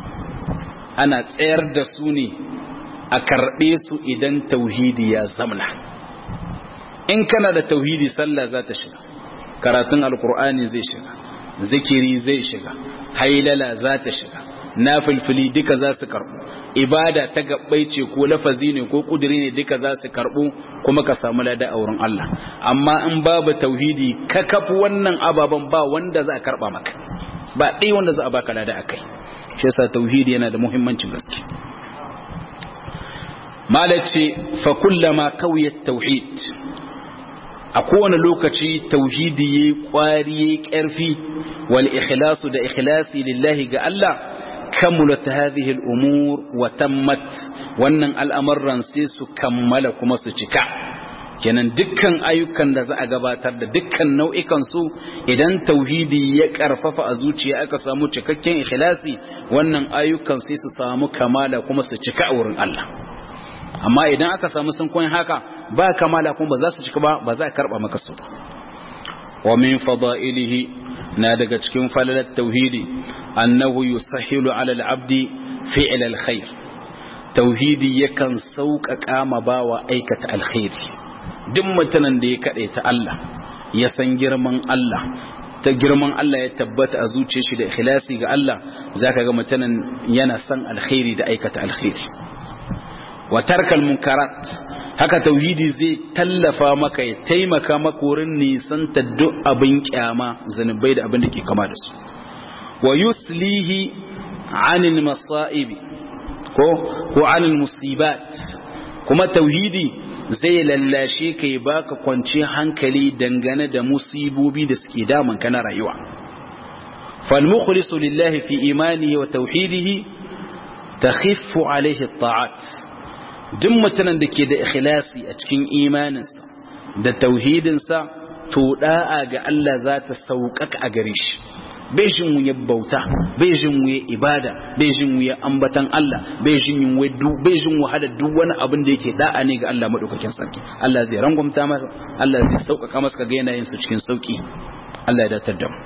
ana tsayar da su ne a karbe su idan tauhidi ya zamna in kana da tauhidi sallah za ta shiga karatun alqur'ani zai shiga zikiri zai shiga hailala za ta shiga nafilfili duka za su karbu ibada ta gabbai ce ko lafazi ne ko kudiri ne duka za su karbu kuma ka samu lada a wurin Allah amma in babu tauhidi ka kafu wannan ababen ba wanda za a karba maka ba ɗaya wanda za a baka lada akai shi yasa tauhidi yana da muhimmancin gaske malace fa kullama qawiyat tauhid a kowane lokaci tauhidi yayi kwari yayi karfi wal ikhlasu da ikhlasi lillahi ga Allah kamulat hadhihi al umur wa tammat wannan al'amuran sai su kammala kuma su cika kenan dukkan ayyukan da za a gabatar da dukkan nau'ikan su idan tauhidi ya karfafa a zuciya aka samu cikakken ikhlasi wannan ayyukan sai su samu kamala kuma su cika a wurin Allah amma idan aka samu sun koyin haka ba kamala kuma ba za su cika ba ba za a karba maka su ba wa min fada'ilihi na daga cikin falalar tauhidi annahu yusahhilu 'ala al-'abdi fi'l al-khair tauhidi yakan sauƙaƙa ma bawa aikata alkhairi duk mutanen da ya kade ta Allah ya san girman Allah ta girman Allah ya tabbata a zuciyar shi da ikhlasi ga Allah zaka ga mutanen yana san alkhairi da aikata alkhairi wa tarkal munkarat haka tauhidi zai tallafa maka ya taimaka maka wurin nisanta duk abin kyama zanubai da abin da ke kama da su wa yuslihi anil masaibi ko ko anil musibat kuma tauhidi zai lallashe ka ya baka kwanci hankali dangane da musibobi da suke damun ka na rayuwa فالمخلص لله في إيمانه وتوحيده تخف عليه الطاعات duk mutumin da ke da ikhlasi a cikin imaninsa da tauhidinsa to da'a ga Allah za ta sauƙaƙa a gare shi bai jin wuya bauta bai jin wuya ibada bai jin wuya ambatan Allah bai jin wuya bai jin wahala duk wani abin da yake da'a ne ga Allah madaukakin sarki Allah zai rangwamta masa Allah zai sauƙaƙa masa ga yanayin su cikin sauƙi Allah ya datar da mu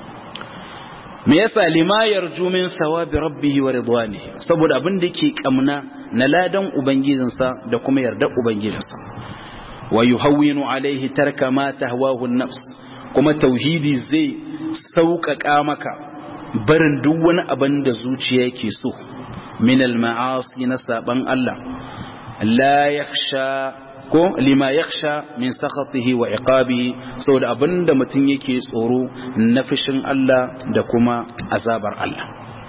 me yasa lima yarju min sawabi rabbihi wa ridwanihi saboda abin da yake kamna na ladan ubangijinsa da kuma yardar ubangijinsa wa yuhawwinu alaihi tarka ma tahwahu an-nafs kuma tauhidi zai sauƙaƙa maka barin duk wani abin da zuciya yake so min al-ma'asi na saban Allah la yakhsha ko lima yakhsha min sakhatihi wa iqabihi saboda abinda mutum yake tsoro na fishin Allah da kuma azabar Allah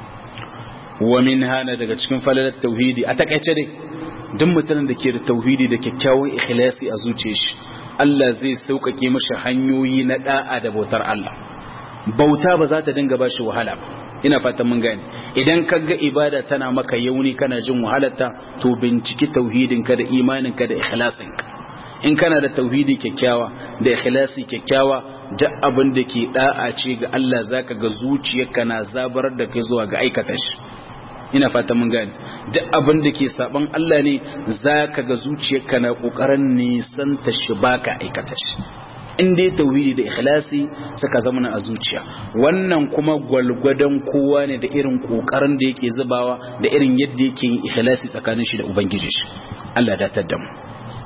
wa min hana daga cikin falalar tauhidi a takaice dai duk mutumin da ke da tauhidi da kyakkyawan ikhlasi a zuciyar shi Allah zai sauƙaƙe mashi hanyoyi na da'a da bautar Allah bauta ba za ta dinga ba shi wahala ba ina fatan mun gane idan ka ga ibada tana maka yauni kana jin wahalarta to binciki tauhidinka da imaninka da ikhlasinka in kana da tauhidi kyakkyawa da ikhlasi kyakkyawa duk abin da ke da'a ce ga Allah zaka ga zuciyarka na zabarar da kai zuwa ga aikata shi ina fatan mun gane duk abin da ke saban Allah ne zaka ga zuciyarka na kokarin nisan ta shi baka aikata shi in dai tauhidi da ikhlasi suka zama a zuciya wannan kuma gwalgwadon kowa ne da irin kokarin da yake zubawa da irin yadda yake yin ikhlasi tsakanin shi da ubangiji shi Allah da tadda mu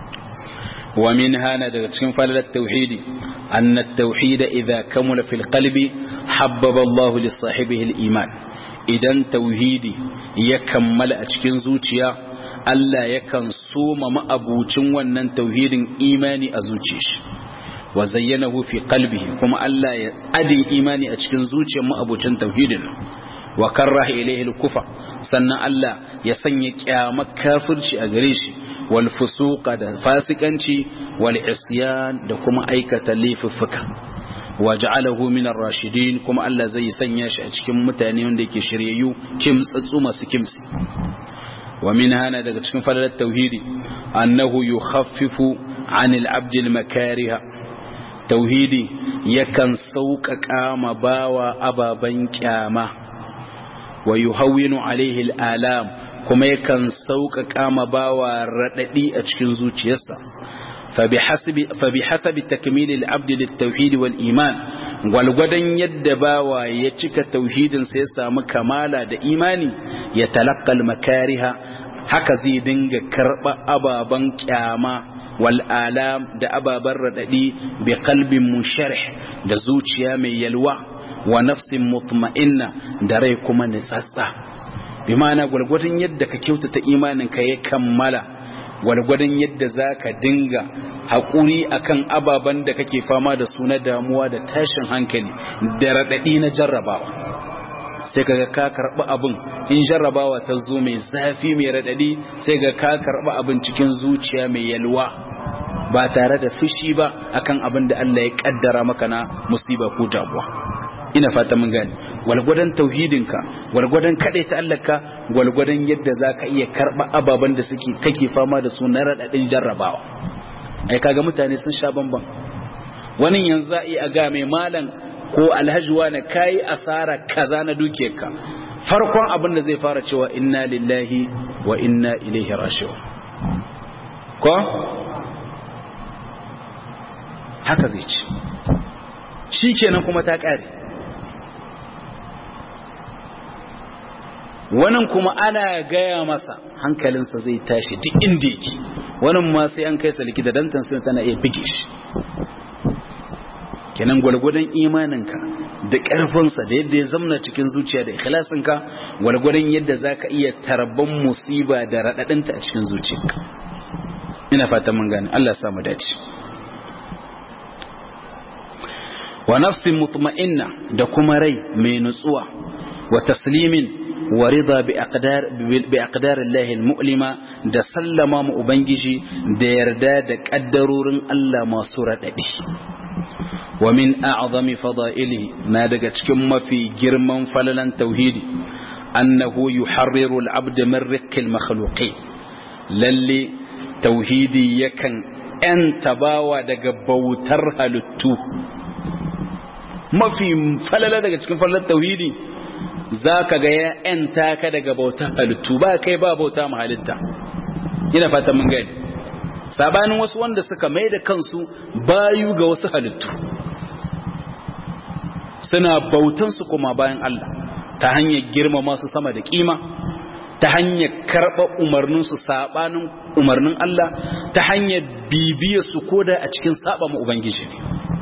wa min hana daga cikin falalar tauhidi anna at-tauhid idha kamula fil qalbi habbaba Allah li sahibihi al-iman idan tauhidi ya kammala a cikin zuciya Allah yakan soma ma'abucin wannan tauhidin imani a zuciyar shi wa zayyanahu fi qalbihi kuma Allah ya adin imani a cikin zuciyar ma'abucin tauhidin wa karraha ilayhi al-kufa sannan Allah ya sanya kyamar kafirci a gare shi wal fusuqa da fasikanci wal isyan da kuma aikata laifuffuka wa ja'alahu min ar-rashidin kuma Allah zai sanya shi a cikin mutane wanda yake shiryayyu kimtsatsu masu kimsi wa min hana daga cikin falalar tauhidi annahu yukhaffifu 'anil 'abdi al-makariha tauhidi yakan sauƙaƙa ma bawa ababen kyama wa yuhawwinu alaihi al'alam kuma yakan sauƙaƙa ma bawa raɗaɗi a cikin zuciyarsa fa bi hasabi takmili al-abd lit-tauhid wal-iman gwalgwadon yadda bawa ya cika tauhidin sai ya samu kamala da imani ya talaqqal makariha haka zai dinga karɓa ababen kyama wal'alam da ababen raɗaɗi bi kalbin musharih da zuciya mai yalwa wa nafsin mutma'inna da rai kuma nitsatsa bi ma'ana gwargwadon yadda ka kyautata imanin ka ya kammala gwargwadon yadda za ka dinga haƙuri akan ababen da kake fama da su na damuwa da tashin hankali da raɗaɗi na jarrabawa sai kaga ka karɓi abin in jarrabawa ta zo mai zafi mai raɗaɗi sai ga ka karɓi abin cikin zuciya mai yalwa ba tare da fushi ba akan abin da Allah ya kaddara maka na musiba ko damuwa ina fata mun gane walgwadon tauhidinka walgwadon kadai ta Allah ka walgwadon yadda zaka iya karba ababan da suke kake fama da su na radadin jarrabawa ai kaga mutane sun sha bamban wani yanzu za iya ga mai malam ko alhaji wani kai asara kaza na dukiyarka farkon abin da zai fara cewa inna lillahi wa inna ilaihi raji'un ko haka zai ci shi kenan kuma ta ƙare wannan kuma ana gaya masa hankalinsa zai tashi duk inda yake wannan ma sai an kai sa likita dan tansiyon tana iya bige shi kenan gwalgwadon imaninka da ƙarfinsa da yadda ya zamna cikin zuciya da ikhlasinka gwalgwadon yadda za ka iya tarban musiba da raɗaɗinta a cikin zuciyarka ina fata mun gane Allah ya samu dace wa nafsin mutma'inna da kuma rai mai nutsuwa wa taslimin wa rida bi aqdar bi aqdar Allah al-mu'lima da sallama mu ubangiji da yarda da kaddarorin Allah masu radadi wa min a'zami fada'ilihi na daga cikin mafi girman falalan tauhidi annahu yuharriru al-abd min riqqil makhluqin lalle tauhidi yakan ‘yanta bawa daga bautar halittu mafi falala daga cikin falalar tauhidi za ka ga ya ‘yanta ka daga bautar halittu ba kai ba bauta ma halitta ina fata mun gani sabanin wasu wanda suka mai da kansu bayu ga wasu halittu suna bautansu kuma bayan Allah ta hanyar girmama su sama da kima ta hanyar karɓa umarninsu saɓanin umarnin Allah ta hanyar bibiyar su koda a cikin saɓa ma Ubangiji ne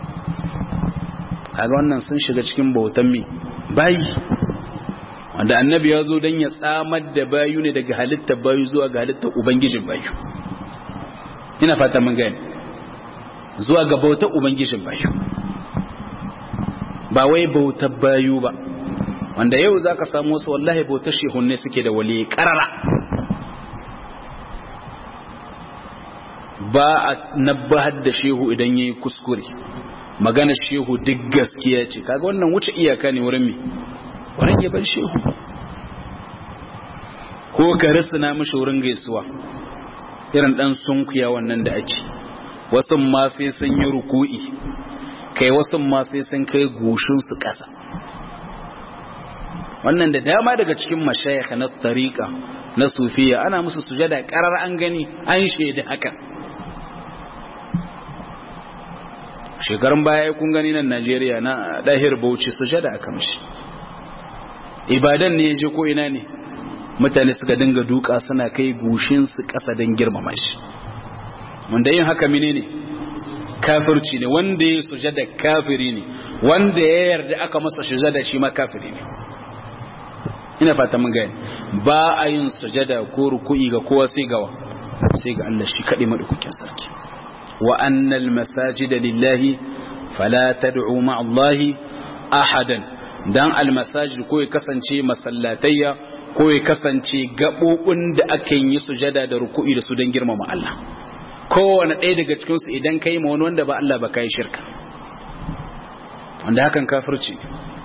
kaga wannan sun shiga cikin bautan mi bayi wanda annabi ya zo don ya tsamar da bayu ne daga halittar bayu zuwa ga halittar Ubangijin bayu ina fata mun gani zuwa ga bautar Ubangijin bayu ba wai bautar bayu ba wanda yau za ka samu wasu wallahi bautar shehunne suke da wali karara ba a nabbahar da shehu idan ya yi kuskure magana shehu duk gaskiya ce kaga wannan wuce iyaka ne wurin me wurin ya bar shehu ko ka na mishi wurin gaisuwa irin dan sunkuya wannan da ake wasu ma sai sun yi ruku'i kai wasu ma sai sun kai goshinsu ƙasa wannan da dama daga cikin mashayikh na tariqa na sufiya ana musu sujada karar an gani an shaida hakan shekarun baya kun gani nan Najeriya na dahir Bauchi sujada aka mishi ibadan ne je ko ina ne mutane suka dinga duka suna kai gushin su kasa don girmama shi wanda yin haka menene kafirci ne wanda ya sujada kafiri ne wanda ya yarda aka masa sujada shi ma kafiri ne ina fata mun gani ba a yin sujada ko ruku'i ga kowa sai gawa sai ga Allah shi kadai madaukakin sarki wa annal masajida lillahi fala tad'u ma'a Allah ahadan dan al masajid ko ya kasance masallatayya ko ya kasance gabobin da aka yi sujada da ruku'i da su dan girmama Allah kowane ɗaya daga cikin su idan kai ma wani wanda ba Allah ba kai shirka wanda hakan kafirci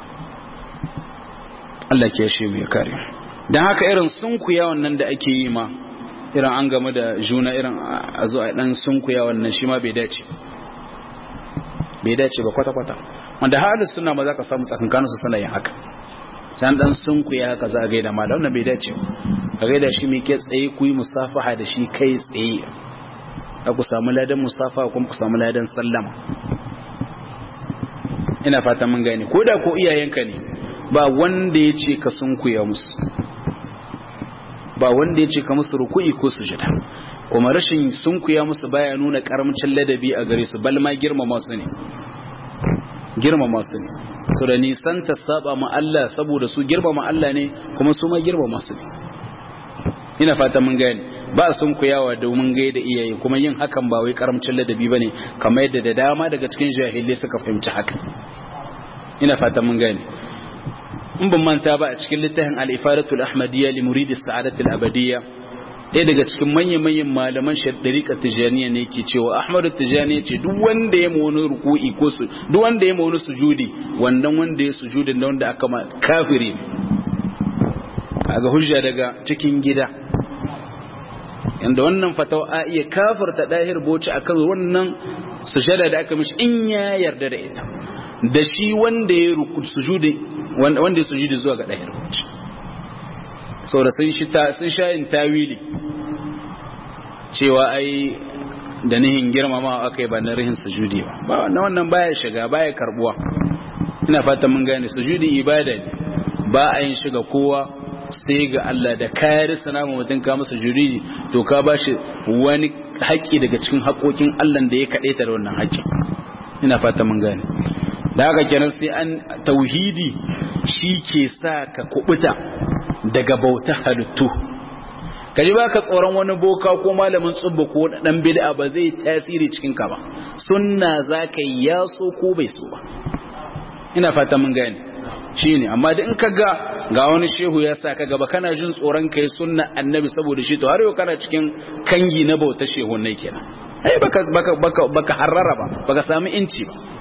Allah ke shi mai kare don haka irin sunkuya wannan da ake yi ma irin an game da juna irin a zo a dan sunkuya wannan shi ma bai dace bai dace ba kwata-kwata wanda halin suna ma za ka samu tsakankanin su suna yin haka san dan sunkuya haka za a gaida ma da wannan bai dace a gaida shi mai ke tsaye ku yi musafaha da shi kai tsaye a ku samu ladan musafaha kuma ku samu ladan sallama ina fata mun gane ko da ko iyayenka ne ba wanda ya ce ka sunkuya musu ba wanda ya ce ka musu ruku'i ko sujada kuma rashin sunkuya musu baya nuna karamcin ladabi a gare su bal ma girmama su ne girmama su ne so da nisan ta saba ma Allah saboda su girmama Allah ne kuma su ma girmama su ne ina fata mun gane ba sunkuyawa domin gaida iyaye kuma yin hakan ba wai karamcin ladabi bane kamar yadda da dama daga cikin jahilai suka fahimci haka ina fata mun gane in ban manta ba a cikin littafin al-ifadatul ahmadiyya li muridi sa'adatul abadiyya ɗaya daga cikin manyan-manyan malaman ɗariƙar tijaniya ne ke cewa ahmadu tijaniya ce duk wanda ya ma wani ruku'i ko su duk wanda ya ma wani sujudi wannan wanda ya sujudi da wanda aka ma kafiri ne ga hujja daga cikin gida yanda wannan fatawa a iya kafirta ɗahir boci akan wannan sujada da aka mishi in ya yarda da ita da shi wanda ya sujudi wanda ya sujudi zuwa ga ɗahir boci saboda sun sha yin tawili cewa ai da nihin girmama aka yi ba na rihin sujudi ba ba wannan wannan baya shiga baya karbuwa ina fata mun gane sujudi ibada ne ba a yin shiga kowa sai ga Allah da kayar sanama mutum ka masa sujudi to ka ba shi wani haƙƙi daga cikin haƙoƙin Allah da ya kaɗe ta da wannan haƙƙi ina fata mun gane da haka kenan sai an tauhidi shi ke sa ka kubuta daga bauta halittu kaji ba ka tsoron wani boka ko malamin tsubba ko dan bid'a ba zai tasiri cikin ka ba sunna zaka yi ya so ko bai so ba ina fata mun gane shine amma da in ka ga ga wani shehu ya sa ka gaba kana jin tsoron kai sunna annabi saboda shi to har yau kana cikin kangi na bauta shehu ne kenan ai baka baka baka baka harrara ba baka samu inci ba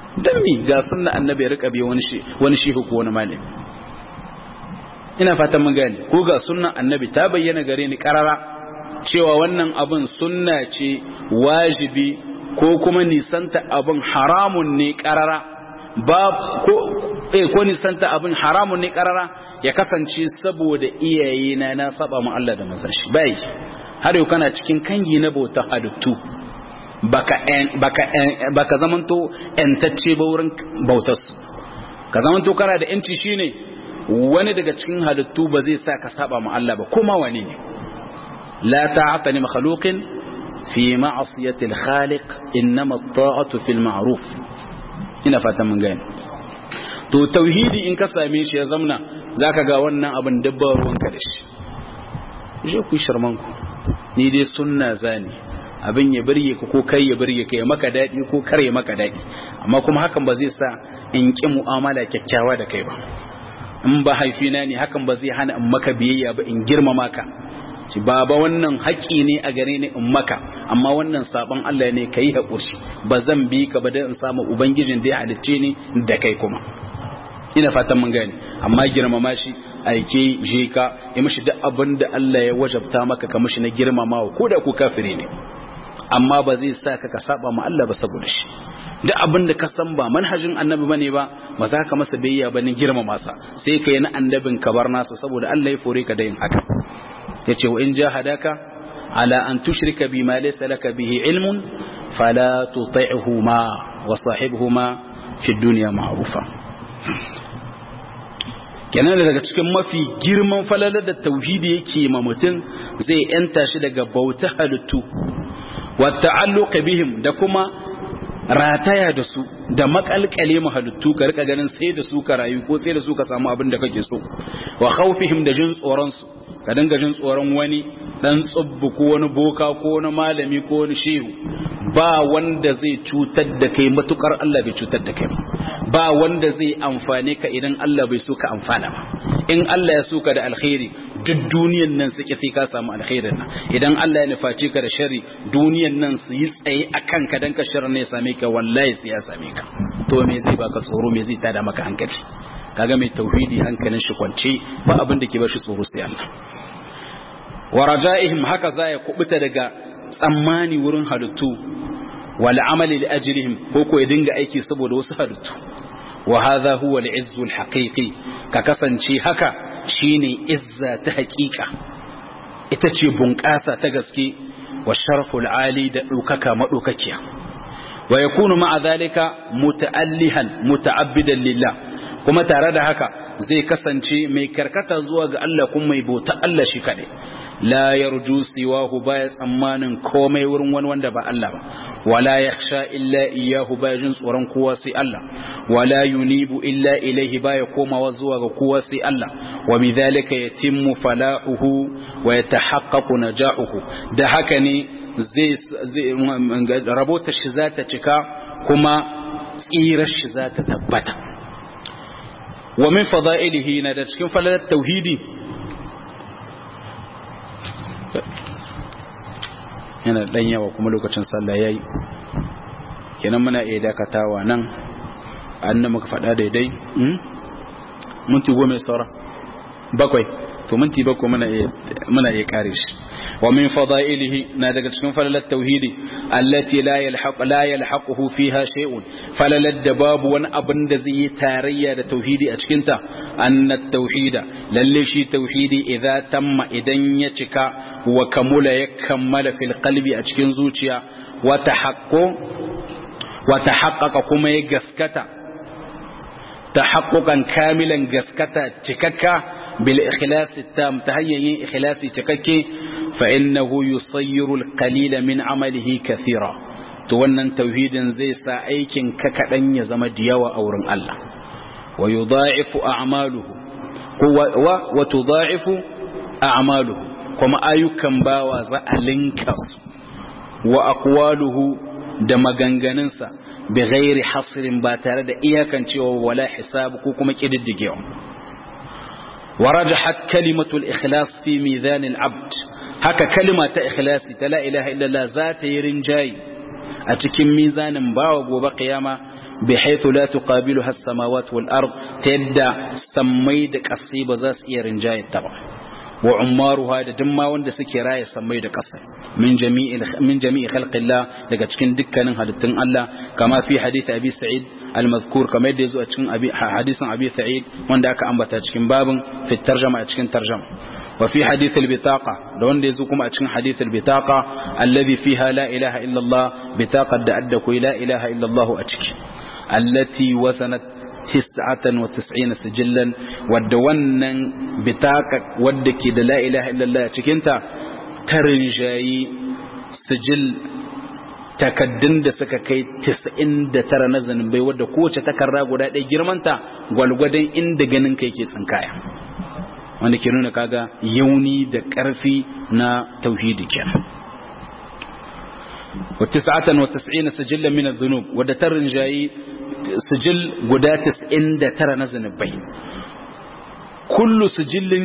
dan mi ga sunna annabi ya rika bi wani shi wani shehu ko wani malami ina fatan mun gane ko ga sunnan annabi ta bayyana gare ni karara cewa wannan abin sunna ce wajibi ko kuma nisanta abin haramun ne karara ba ko eh ko nisanta abin haramun ne karara ya kasance saboda iyaye na na saba mu Allah da manzon shi bai har yau kana cikin kangi na bauta halittu baka baka baka zamanto entacce ba wurin bautar su ka zamanto kana da yanci shine wani daga cikin halittu ba zai sa ka saba mu Allah ba kuma wani ne la ta'ata li makhluqin fi ma'siyati al-khaliq innama at-ta'atu fil ma'ruf ina fatan mun gane to tauhidi in ka same shi ya zamna zaka ga wannan abin dabba ruwanka da shi je ku sharman ku ni dai sunna zani abin ya birge ka ko kai ya birge ka ya maka dadi ko kare maka dadi amma kuma hakan ba zai sa in ki mu'amala kyakkyawa da kai ba in ba haifina ne hakan ba zai hana in maka biyayya ba in girmama ka ci baba wannan haƙi ne a gare ni in maka amma wannan sabon Allah ne ka yi haƙurci ba zan bi ka ba don in samu ubangijin da ya halicce ni da kai kuma ina fatan mun gane amma girmama shi aike je ka yi mishi duk abin da Allah ya wajabta maka ka mishi na girmamawa ko da ku kafiri ne amma ba zai sa ka ka saba ma Allah ba saboda shi duk abin da ka san ba manhajin annabi bane ba ba za ka masa biyayya ba ni girmama sa sai ka yi na annabin ka bar nasa saboda Allah ya fore ka da yin haka yace wa in jahadaka ala an tushrika bima laysa laka bihi ilmun fala tuti'huma wa sahibhuma fi dunya ma'rufa kenan daga cikin mafi girman falalar da tauhidi yake ma mutum zai yanta shi daga bauta halittu wa ta'alluq bihim da kuma rataya da su da makalkale mu halittu ka rika ganin sai da su ka rayu ko sai da su ka samu abin da kake so wa khawfihim da jin tsoron su ka dinga jin tsoron wani dan tsubbu ko wani boka ko wani malami ko wani shehu ba wanda zai cutar da kai matukar Allah bai cutar da kai ba ba wanda zai amfane ka idan Allah bai so ka amfana ba in Allah ya so ka da alkhairi duk duniyan nan suke sai ka samu alkhairin nan idan Allah ya nufaci ka da sharri duniyan nan su yi tsaye akan ka dan ka sharri ne ya same ka wallahi sai ya same ka to me zai baka tsoro me zai tada maka hankali kaga mai tauhidi hankalin shi kwance ba abin da ke bar shi tsoro sai Allah wa raja'ihim haka za ya kubuta daga tsammani wurin halittu wal amali li ajrihim ko ko ya dinga aiki saboda wasu halittu wa hadha huwa al-izzu al-haqiqi ka kasance haka shine izza ta haƙiƙa ita ce bunƙasa ta gaske wa sharful ali da ɗaukaka maɗaukakiya wa yakunu ma'a zalika muta'allihan muta'abbidan lillah kuma tare da haka zai kasance mai karkata zuwa ga Allah kuma mai bauta Allah shi kaɗai la yarju siwahu baya tsammanin komai wurin wani wanda ba Allah ba wala yakhsha illa iyyahu baya jin tsoron kowa sai Allah wala yunibu illa ilaihi baya komawa zuwa ga kowa sai Allah wa bidhalika yatimmu falahuhu wa yatahaqqaqu najahuhu da haka ne zai rabota shi za ta cika kuma tsirar shi za ta tabbata wa min fada'ilihi na da cikin falalar tauhidi yana dan yawa kuma lokacin sallah yayi kenan muna iya dakatawa nan annan muka faɗa daidai minti goma saura bakwai to minti bakwai muna iya muna iya kare shi wa min fadailihi na daga cikin falalat tauhidi allati la yalhaq la yalhaquhu fiha shay'un falalat da babu wani abin da zai yi tarayya da tauhidi a cikin ta anna tauhida lalle shi tauhidi idza tamma idan ya cika wa kamula ya kammala fil qalbi a cikin zuciya wa tahaqqu wa tahaqqaqa kuma ya gaskata tahaqquqan kamilan gaskata cikakka bil ikhlas tam ta hanyar yin ikhlasi cikakke fa innahu yusayyiru al qalila min amalihi kathira to wannan tauhidin zai sa aikin ka kadan ya zama diyawa a wurin Allah wa yudha'ifu a'maluhu wa wa tudha'ifu a'maluhu kuma ayyukan bawa za a linka su wa aqwaluhu da maganganunsa bi ghairi hasrin ba tare da iyakancewa wala hisab ko kuma kididdigewa ورجحت كلمة الإخلاص في ميزان العبد هكا كلمة إخلاص لا إله إلا الله ذات يرنجاي أتكم ميزان باوب وبقيامة بحيث لا تقابلها السماوات والأرض تدى سميد قصيبة زاس إيرنجاي التبع وعمارها da duk ma wanda suke raye sammai da ƙasa min jami'i min jami'i khalqillah daga cikin dukkanin halittun Allah kama fi hadith Abi Sa'id al-mazkur kama yadda yazo a cikin hadisin Abi Sa'id wanda aka ambata cikin babin fi tarjama a cikin tarjama wa fi hadith al-bitaqa da wanda yazo kuma a cikin hadith al-bitaqa alladhi fiha la ilaha illa Allah bitaqad da adda ku la ilaha illa Allah a ciki allati wasanat tis'atan wa tis'ina sijillan wadda wannan bitaka wadda ke da la ilaha illallah cikinta tarin jayi sijil takaddun da suka kai 99 na zanubai wadda kowace takarda guda ɗaya girmanta gwalgwadon inda ganin kai ke tsinkaya wanda ke nuna kaga yauni da ƙarfi na tauhidi kenan wa 99 sijillan min adh-dhunub wadda tarin jayi sijil guda 99 na zanubai kullu sijillin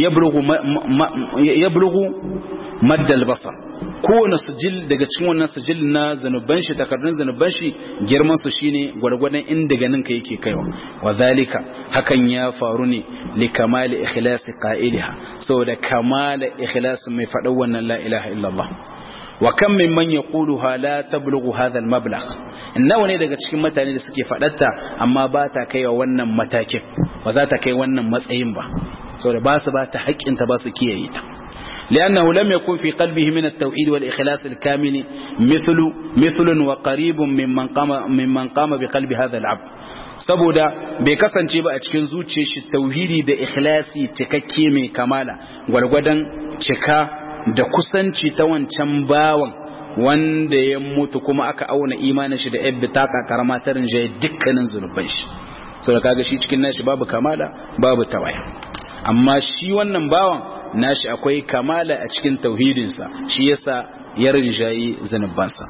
yablughu maddal basar kowane sijil daga cikin wannan sijil na zanuban shi takardun zanuban shi girman su shine gwargwadon inda ganin ka yake kaiwa wa zalika hakan ya faru ne li kamali ikhlasi qa'iliha saboda kamala ikhlasin mai faɗa wannan la ilaha illallah wa kam min man yaquluha la tablughu hadha al-mablagh nawa ne daga cikin mutane da suke fadatta amma ba ta kaiwa wannan matakin ba za ta kai wannan matsayin ba saboda ba su ba ta haƙƙin ta ba su kiyaye ta لأنه لم يكن في قلبه من التوحيد والإخلاص الكامل مثل مثل وقريب ممن قام ممن قام بقلب هذا العبد saboda bai kasance ba a cikin zuciyar shi tauhidi da ikhlasi cikakke mai kamala gwargwadon cika da kusanci ta wancan bawan wanda ya mutu kuma aka auna imanin shi da yabbi taka karama ta rinjaye dukkanin zunuban shi so da kaga shi cikin nashi babu kamala babu tawaya amma shi wannan bawan nashi akwai kamala a cikin tauhidinsa shi yasa ya rinjaye zunubansa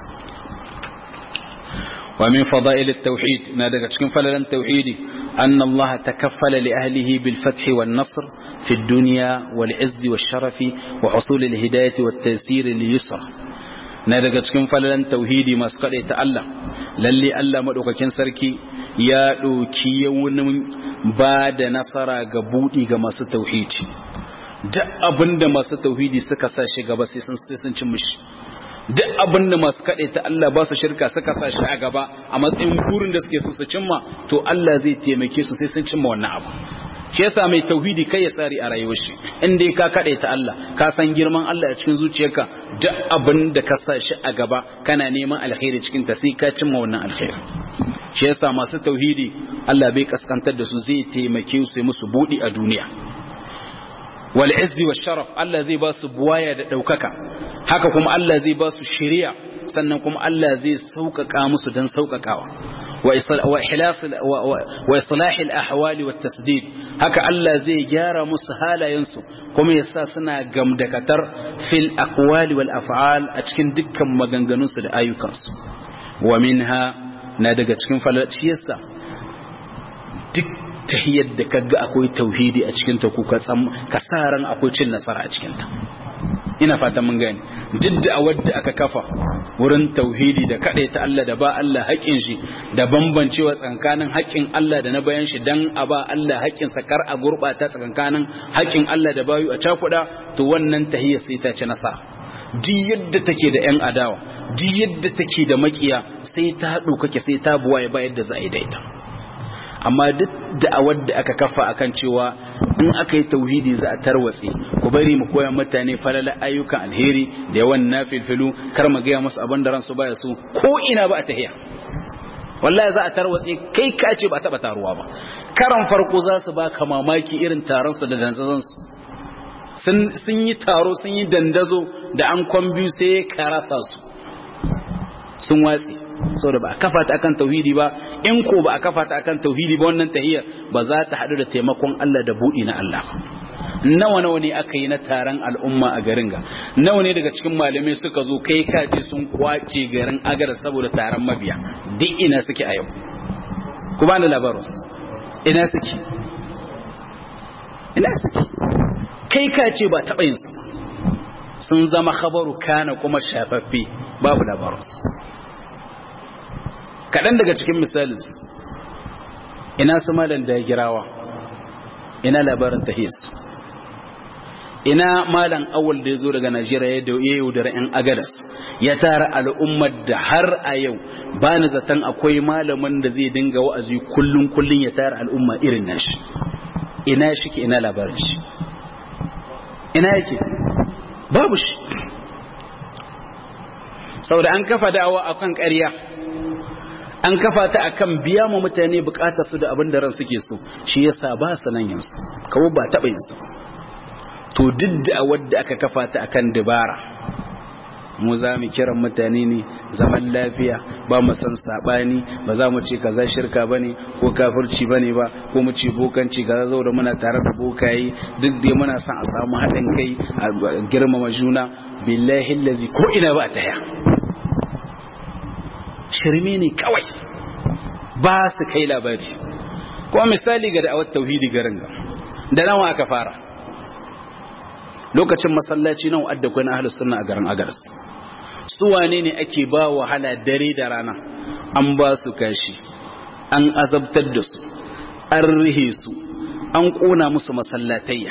wa min fada'il at-tauhid na daga cikin falalan tauhidi anna Allah takaffala li ahlihi bil fath wan nasr fi ad-dunya wal 'izz wash sharafi wa husul al-hidayah wat taysir lil yusra na daga cikin falalan tauhidi masu kaɗai ta Allah lalle Allah maɗaukakin sarki ya ɗauki yawunin ba da nasara ga buɗi ga masu tauhidi duk abinda masu tauhidi suka sa shi gaba sai sun cin mishi duk abinda masu kaɗai ta Allah ba su shirka suka sa shi a gaba a matsayin burin da suke so su cimma to Allah zai taimake su sai sun cimma wannan abu shi yasa mai tauhidi kai ya tsari a rayuwar shi in dai ka kade ta Allah ka san girman Allah a cikin zuciyarka duk abin da ka sa shi a gaba kana neman alkhairi cikin ta sai ka cimma wannan alkhairi shi yasa masu tauhidi Allah bai kaskantar da su zai taimake su musu budi a duniya wal izzi wash sharaf Allah zai ba su buwaya da daukaka haka kuma Allah zai ba su shari'a sannan kuma Allah zai sauƙaƙa musu don sauƙaƙawa wa islahil ahwali wa tasdid haka Allah zai gyara musu halayensu kuma ya sa suna gamdakatar fil aqwali wal af'al a cikin dukkan maganganunsu da ayyukansu wa minha na daga cikin falaciyarsa duk tahiyyar da kaga akwai tauhidi a cikin ta kuka ka sa ran akwai cin nasara a cikin ta ina fatan mun gani duk da a wadda aka kafa wurin tauhidi da kaɗai ta Allah da ba Allah haƙƙin shi da bambancewa tsakanin haƙƙin Allah da na bayan shi dan a ba Allah haƙƙin sa kar a gurɓata tsakanin haƙƙin Allah da bayu a cakuɗa to wannan tahiyya sai ta ci nasara duk yadda take da ƴan adawa duk yadda take da makiya sai ta ɗaukake sai ta buwaye ba yadda za a yi da ita amma duk da'awar da aka kafa akan cewa in aka yi tauhidi za a tarwatse ku bari mu koya mutane falala ayyukan alheri da yawan nafilfilu kar mu gaya musu abin da ransu baya su ko ina ba a tahiya wallahi za a tarwatse kai ka ce ba taba taruwa ba karan farko za su baka mamaki irin taron su da danzazan su sun yi taro sun yi dandazo da an kwambiyu sai ka rasa su sun watsi saboda ba a kafa ta akan tauhidi ba in ko ba a kafa ta akan tauhidi ba wannan tahiyar ba za ta haɗu da taimakon Allah da buɗi na Allah nawa nawa ne aka yi na taron al'umma a garin ga nawa ne daga cikin malamai suka zo kai kaji sun kwace garin agar saboda taron mabiya duk ina suke a yau ku ba da labarus ina suke ina suke kai kace ba taɓa yin su sun zama khabaru kana kuma shafaffe babu labarus kaɗan daga cikin misalinsu ina su malam da girawa ina labarin tahiyarsu ina malam awal da ya zo daga najeriya ya yaudara 'yan agadas ya tara al'ummar da har a yau ba ni zaton akwai malamin da zai dinga wa'azi kullum kullum ya tara al'umma irin nashi ina shi ke ina labarin shi ina yake babu shi saboda an kafa da'awa akan ƙarya an kafa ta akan biya mu mutane bukatar su da abin da ran suke so shi yasa ba su nan yansu kawo ba taɓa yin su to duk da wadda aka kafa ta akan dabara mu za mu kiran mutane ne zaman lafiya ba mu san sabani ba za mu ce kaza shirka bane ko kafirci bane ba ko mu ce bokanci kaza zo da muna tare da bokaye duk dai muna son a samu haɗin kai a girmama juna billahi allazi ko ina ba ta ya shirme ne kawai ba su kai labari kuma misali ga da'awar tauhidi garin ga da nawa aka fara lokacin masallaci nan adda kuna ahlus sunna a garin agaras su wane ne ake ba wahala dare da rana an ba su kashi an azabtar da su an rihe su an kona musu masallatayya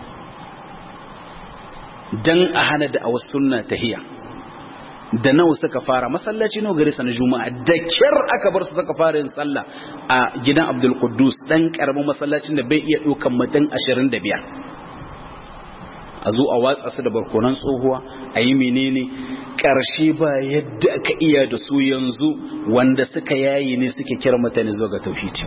dan a hana da awas sunna tahiya da nawa suka fara masallaci nawa gare sa na juma'a da kyar aka bar su suka fara yin sallah a gidan Abdul Quddus dan karamin masallacin da bai iya dukan mutum 25 a zo a watsa su da barkonan tsohuwa a yi menene ƙarshe ba yadda aka iya da su yanzu wanda suka yayi ne suke kira mutane zuwa ga tauhidi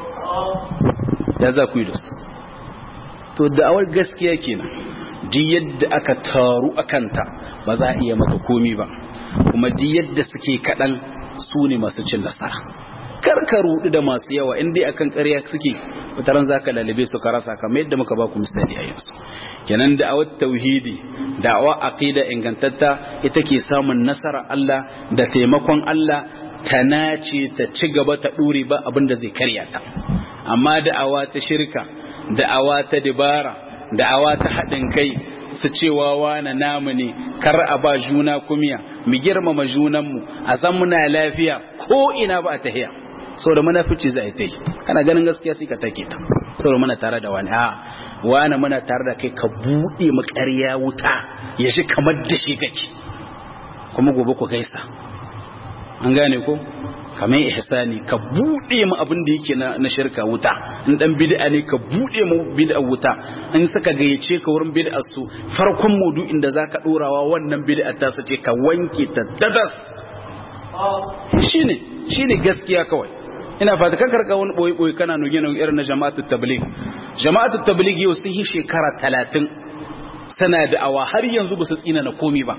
ya za ku yi da su to da'awar gaskiya kenan duk yadda aka taru a kanta ba za a iya mata komi ba kuma duk yadda suke kaɗan su ne masu cin nasara karka rudu da masu yawa inda akan ƙarya suke wataran zaka lalabe su ka rasa kamar yadda muka ba ku misali a yanzu kenan da'awar tauhidi da'awa aqida ingantatta ita ke samun nasara Allah da taimakon Allah ta nace ta ci gaba ta dure ba abin da zai karya ta amma da'awa ta shirka da'awa ta dibara da'awa ta haɗin kai su cewa wane namu ne kar a ba juna kumiya mu girmama junanmu a san muna lafiya ko ina ba a tahiya saboda munafici za a yi kana ganin gaskiya sai ka take ta saboda muna tare da wani a wani muna tare da kai ka buɗe mu ƙarya wuta ya shi kamar da shi kake kuma gobe ku gaisa an gane ko kamar ihsani ka buɗe mu abin da yake na, na shirka wuta in dan bid'a ne ka buɗe mu bid'a wuta in saka gayyace ka wurin bid'a su farkon maudu'in da zaka dorawa wannan bid'a ta sace ka wanke ta dadas shine shine gaskiya kawai ina fata kan karka wani boye boye kana nuge nuge irin na jama'atu tabligh jama'atu tabligh yau sun yi shekara 30 sana da awa har yanzu ba su tsina na komi ba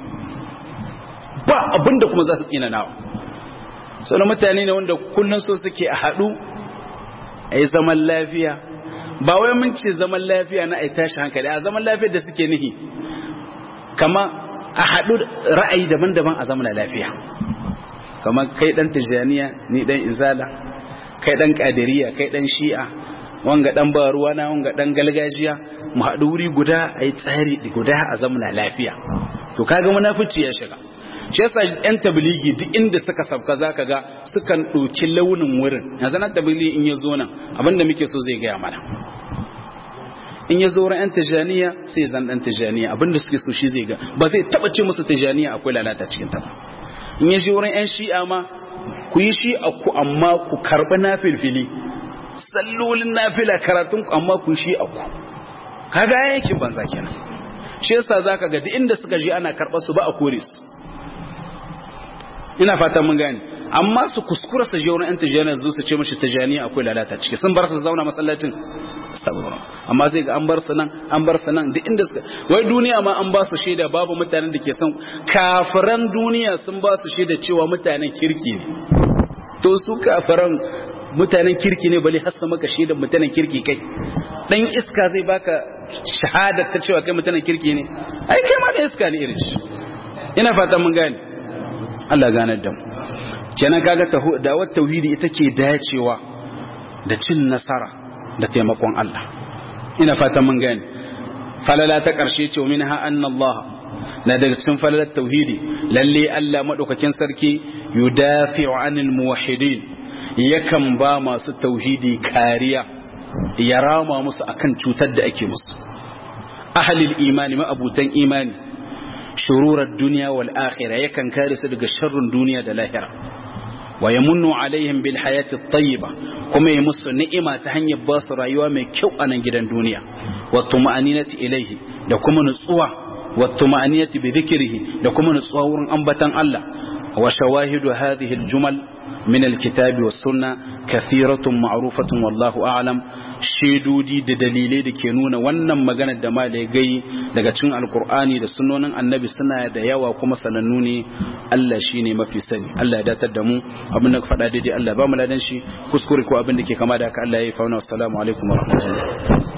ba abinda kuma za su tsina nawa sau mutane ne wanda kullum so suke a haɗu a yi zaman lafiya ba wai mun ce zaman lafiya na a tashi hankali a zaman lafiyar da suke nihi kama a haɗu ra'ayi daban-daban a zaman lafiya kama kai ɗan tijjaniya ni ɗan izala kai ɗan ƙadiriya kai ɗan shi'a wanga ɗan ba ruwa na wanga ɗan galgajiya mu haɗu wuri guda a yi tsari guda a zamana lafiya to kaga munafici ya shiga shi yasa yan tabligi duk inda suka sabka zaka ga sukan ɗauki launin wurin yanzu na tabligi in ya zo nan abinda muke so zai gaya mana in ya zo wurin yan tijaniya sai zan dan tijaniya abinda suke so shi zai ga ba zai taba ce musu tijaniya akwai lalata cikin ta ba in ya je wurin yan shi'a ma ku yi shi'a ku amma ku karɓi nafilfili sallolin nafila karatun ku amma ku yi shi'a ku kaga yakin banza kenan shi yasa zaka ga duk inda suka je ana karɓar su ba a kore su ina fatan mun gane amma su kuskura su je wurin yan tijaniya su ce mashi tijaniya akwai lalata ciki sun bar su zauna masallacin amma sai ga an bar su nan an bar su nan duk inda suka wai duniya ma an ba su shaida babu mutanen da ke son kafiran duniya sun ba su shaida cewa mutanen kirki ne to su kafiran mutanen kirki ne bale hassa maka shaidar mutanen kirki kai dan iska zai baka shahadar ta cewa kai mutanen kirki ne ai kai ma da iska ne irin shi ina fatan mun gane Allah ganar da mu kenan kaga da'awar tauhidi ita ke dacewa da cin nasara da taimakon Allah ina fatan mun gane falala ta karshe ce min ha anna Allah na daga cikin falalar tauhidi lalle Allah madaukakin sarki yudafi'u 'anil muwahhidin yakan ba masu tauhidi kariya ya rama musu akan cutar da ake musu ahlil imani ma'abutan imani shururar duniya wal akhirah yakan kare su daga sharrin duniya da lahira wa yamunnu alaihim bil hayati tayyiba kuma ya musu ni'ima ta hanyar ba su rayuwa mai kyau a nan gidan duniya wa tuma'aninati ilaihi da kuma nutsuwa wa tuma'aninati bi dhikrihi da kuma nutsuwa wurin ambatan Allah wa shawahidu hadhihi al jumal من الكتاب والسنة كثيرة معروفة والله أعلم شيدودي da dalilai da ke nuna wannan maganar da malai gai daga cikin alkur'ani da sunnonin annabi suna da yawa kuma sanannu ne Allah shine mafi sani Allah ya datar da mu abin da faɗa daidai Allah ba mu ladan shi kuskure ko abin da ke kama da haka Allah ya yi fauna assalamu alaikum wa rahmatullahi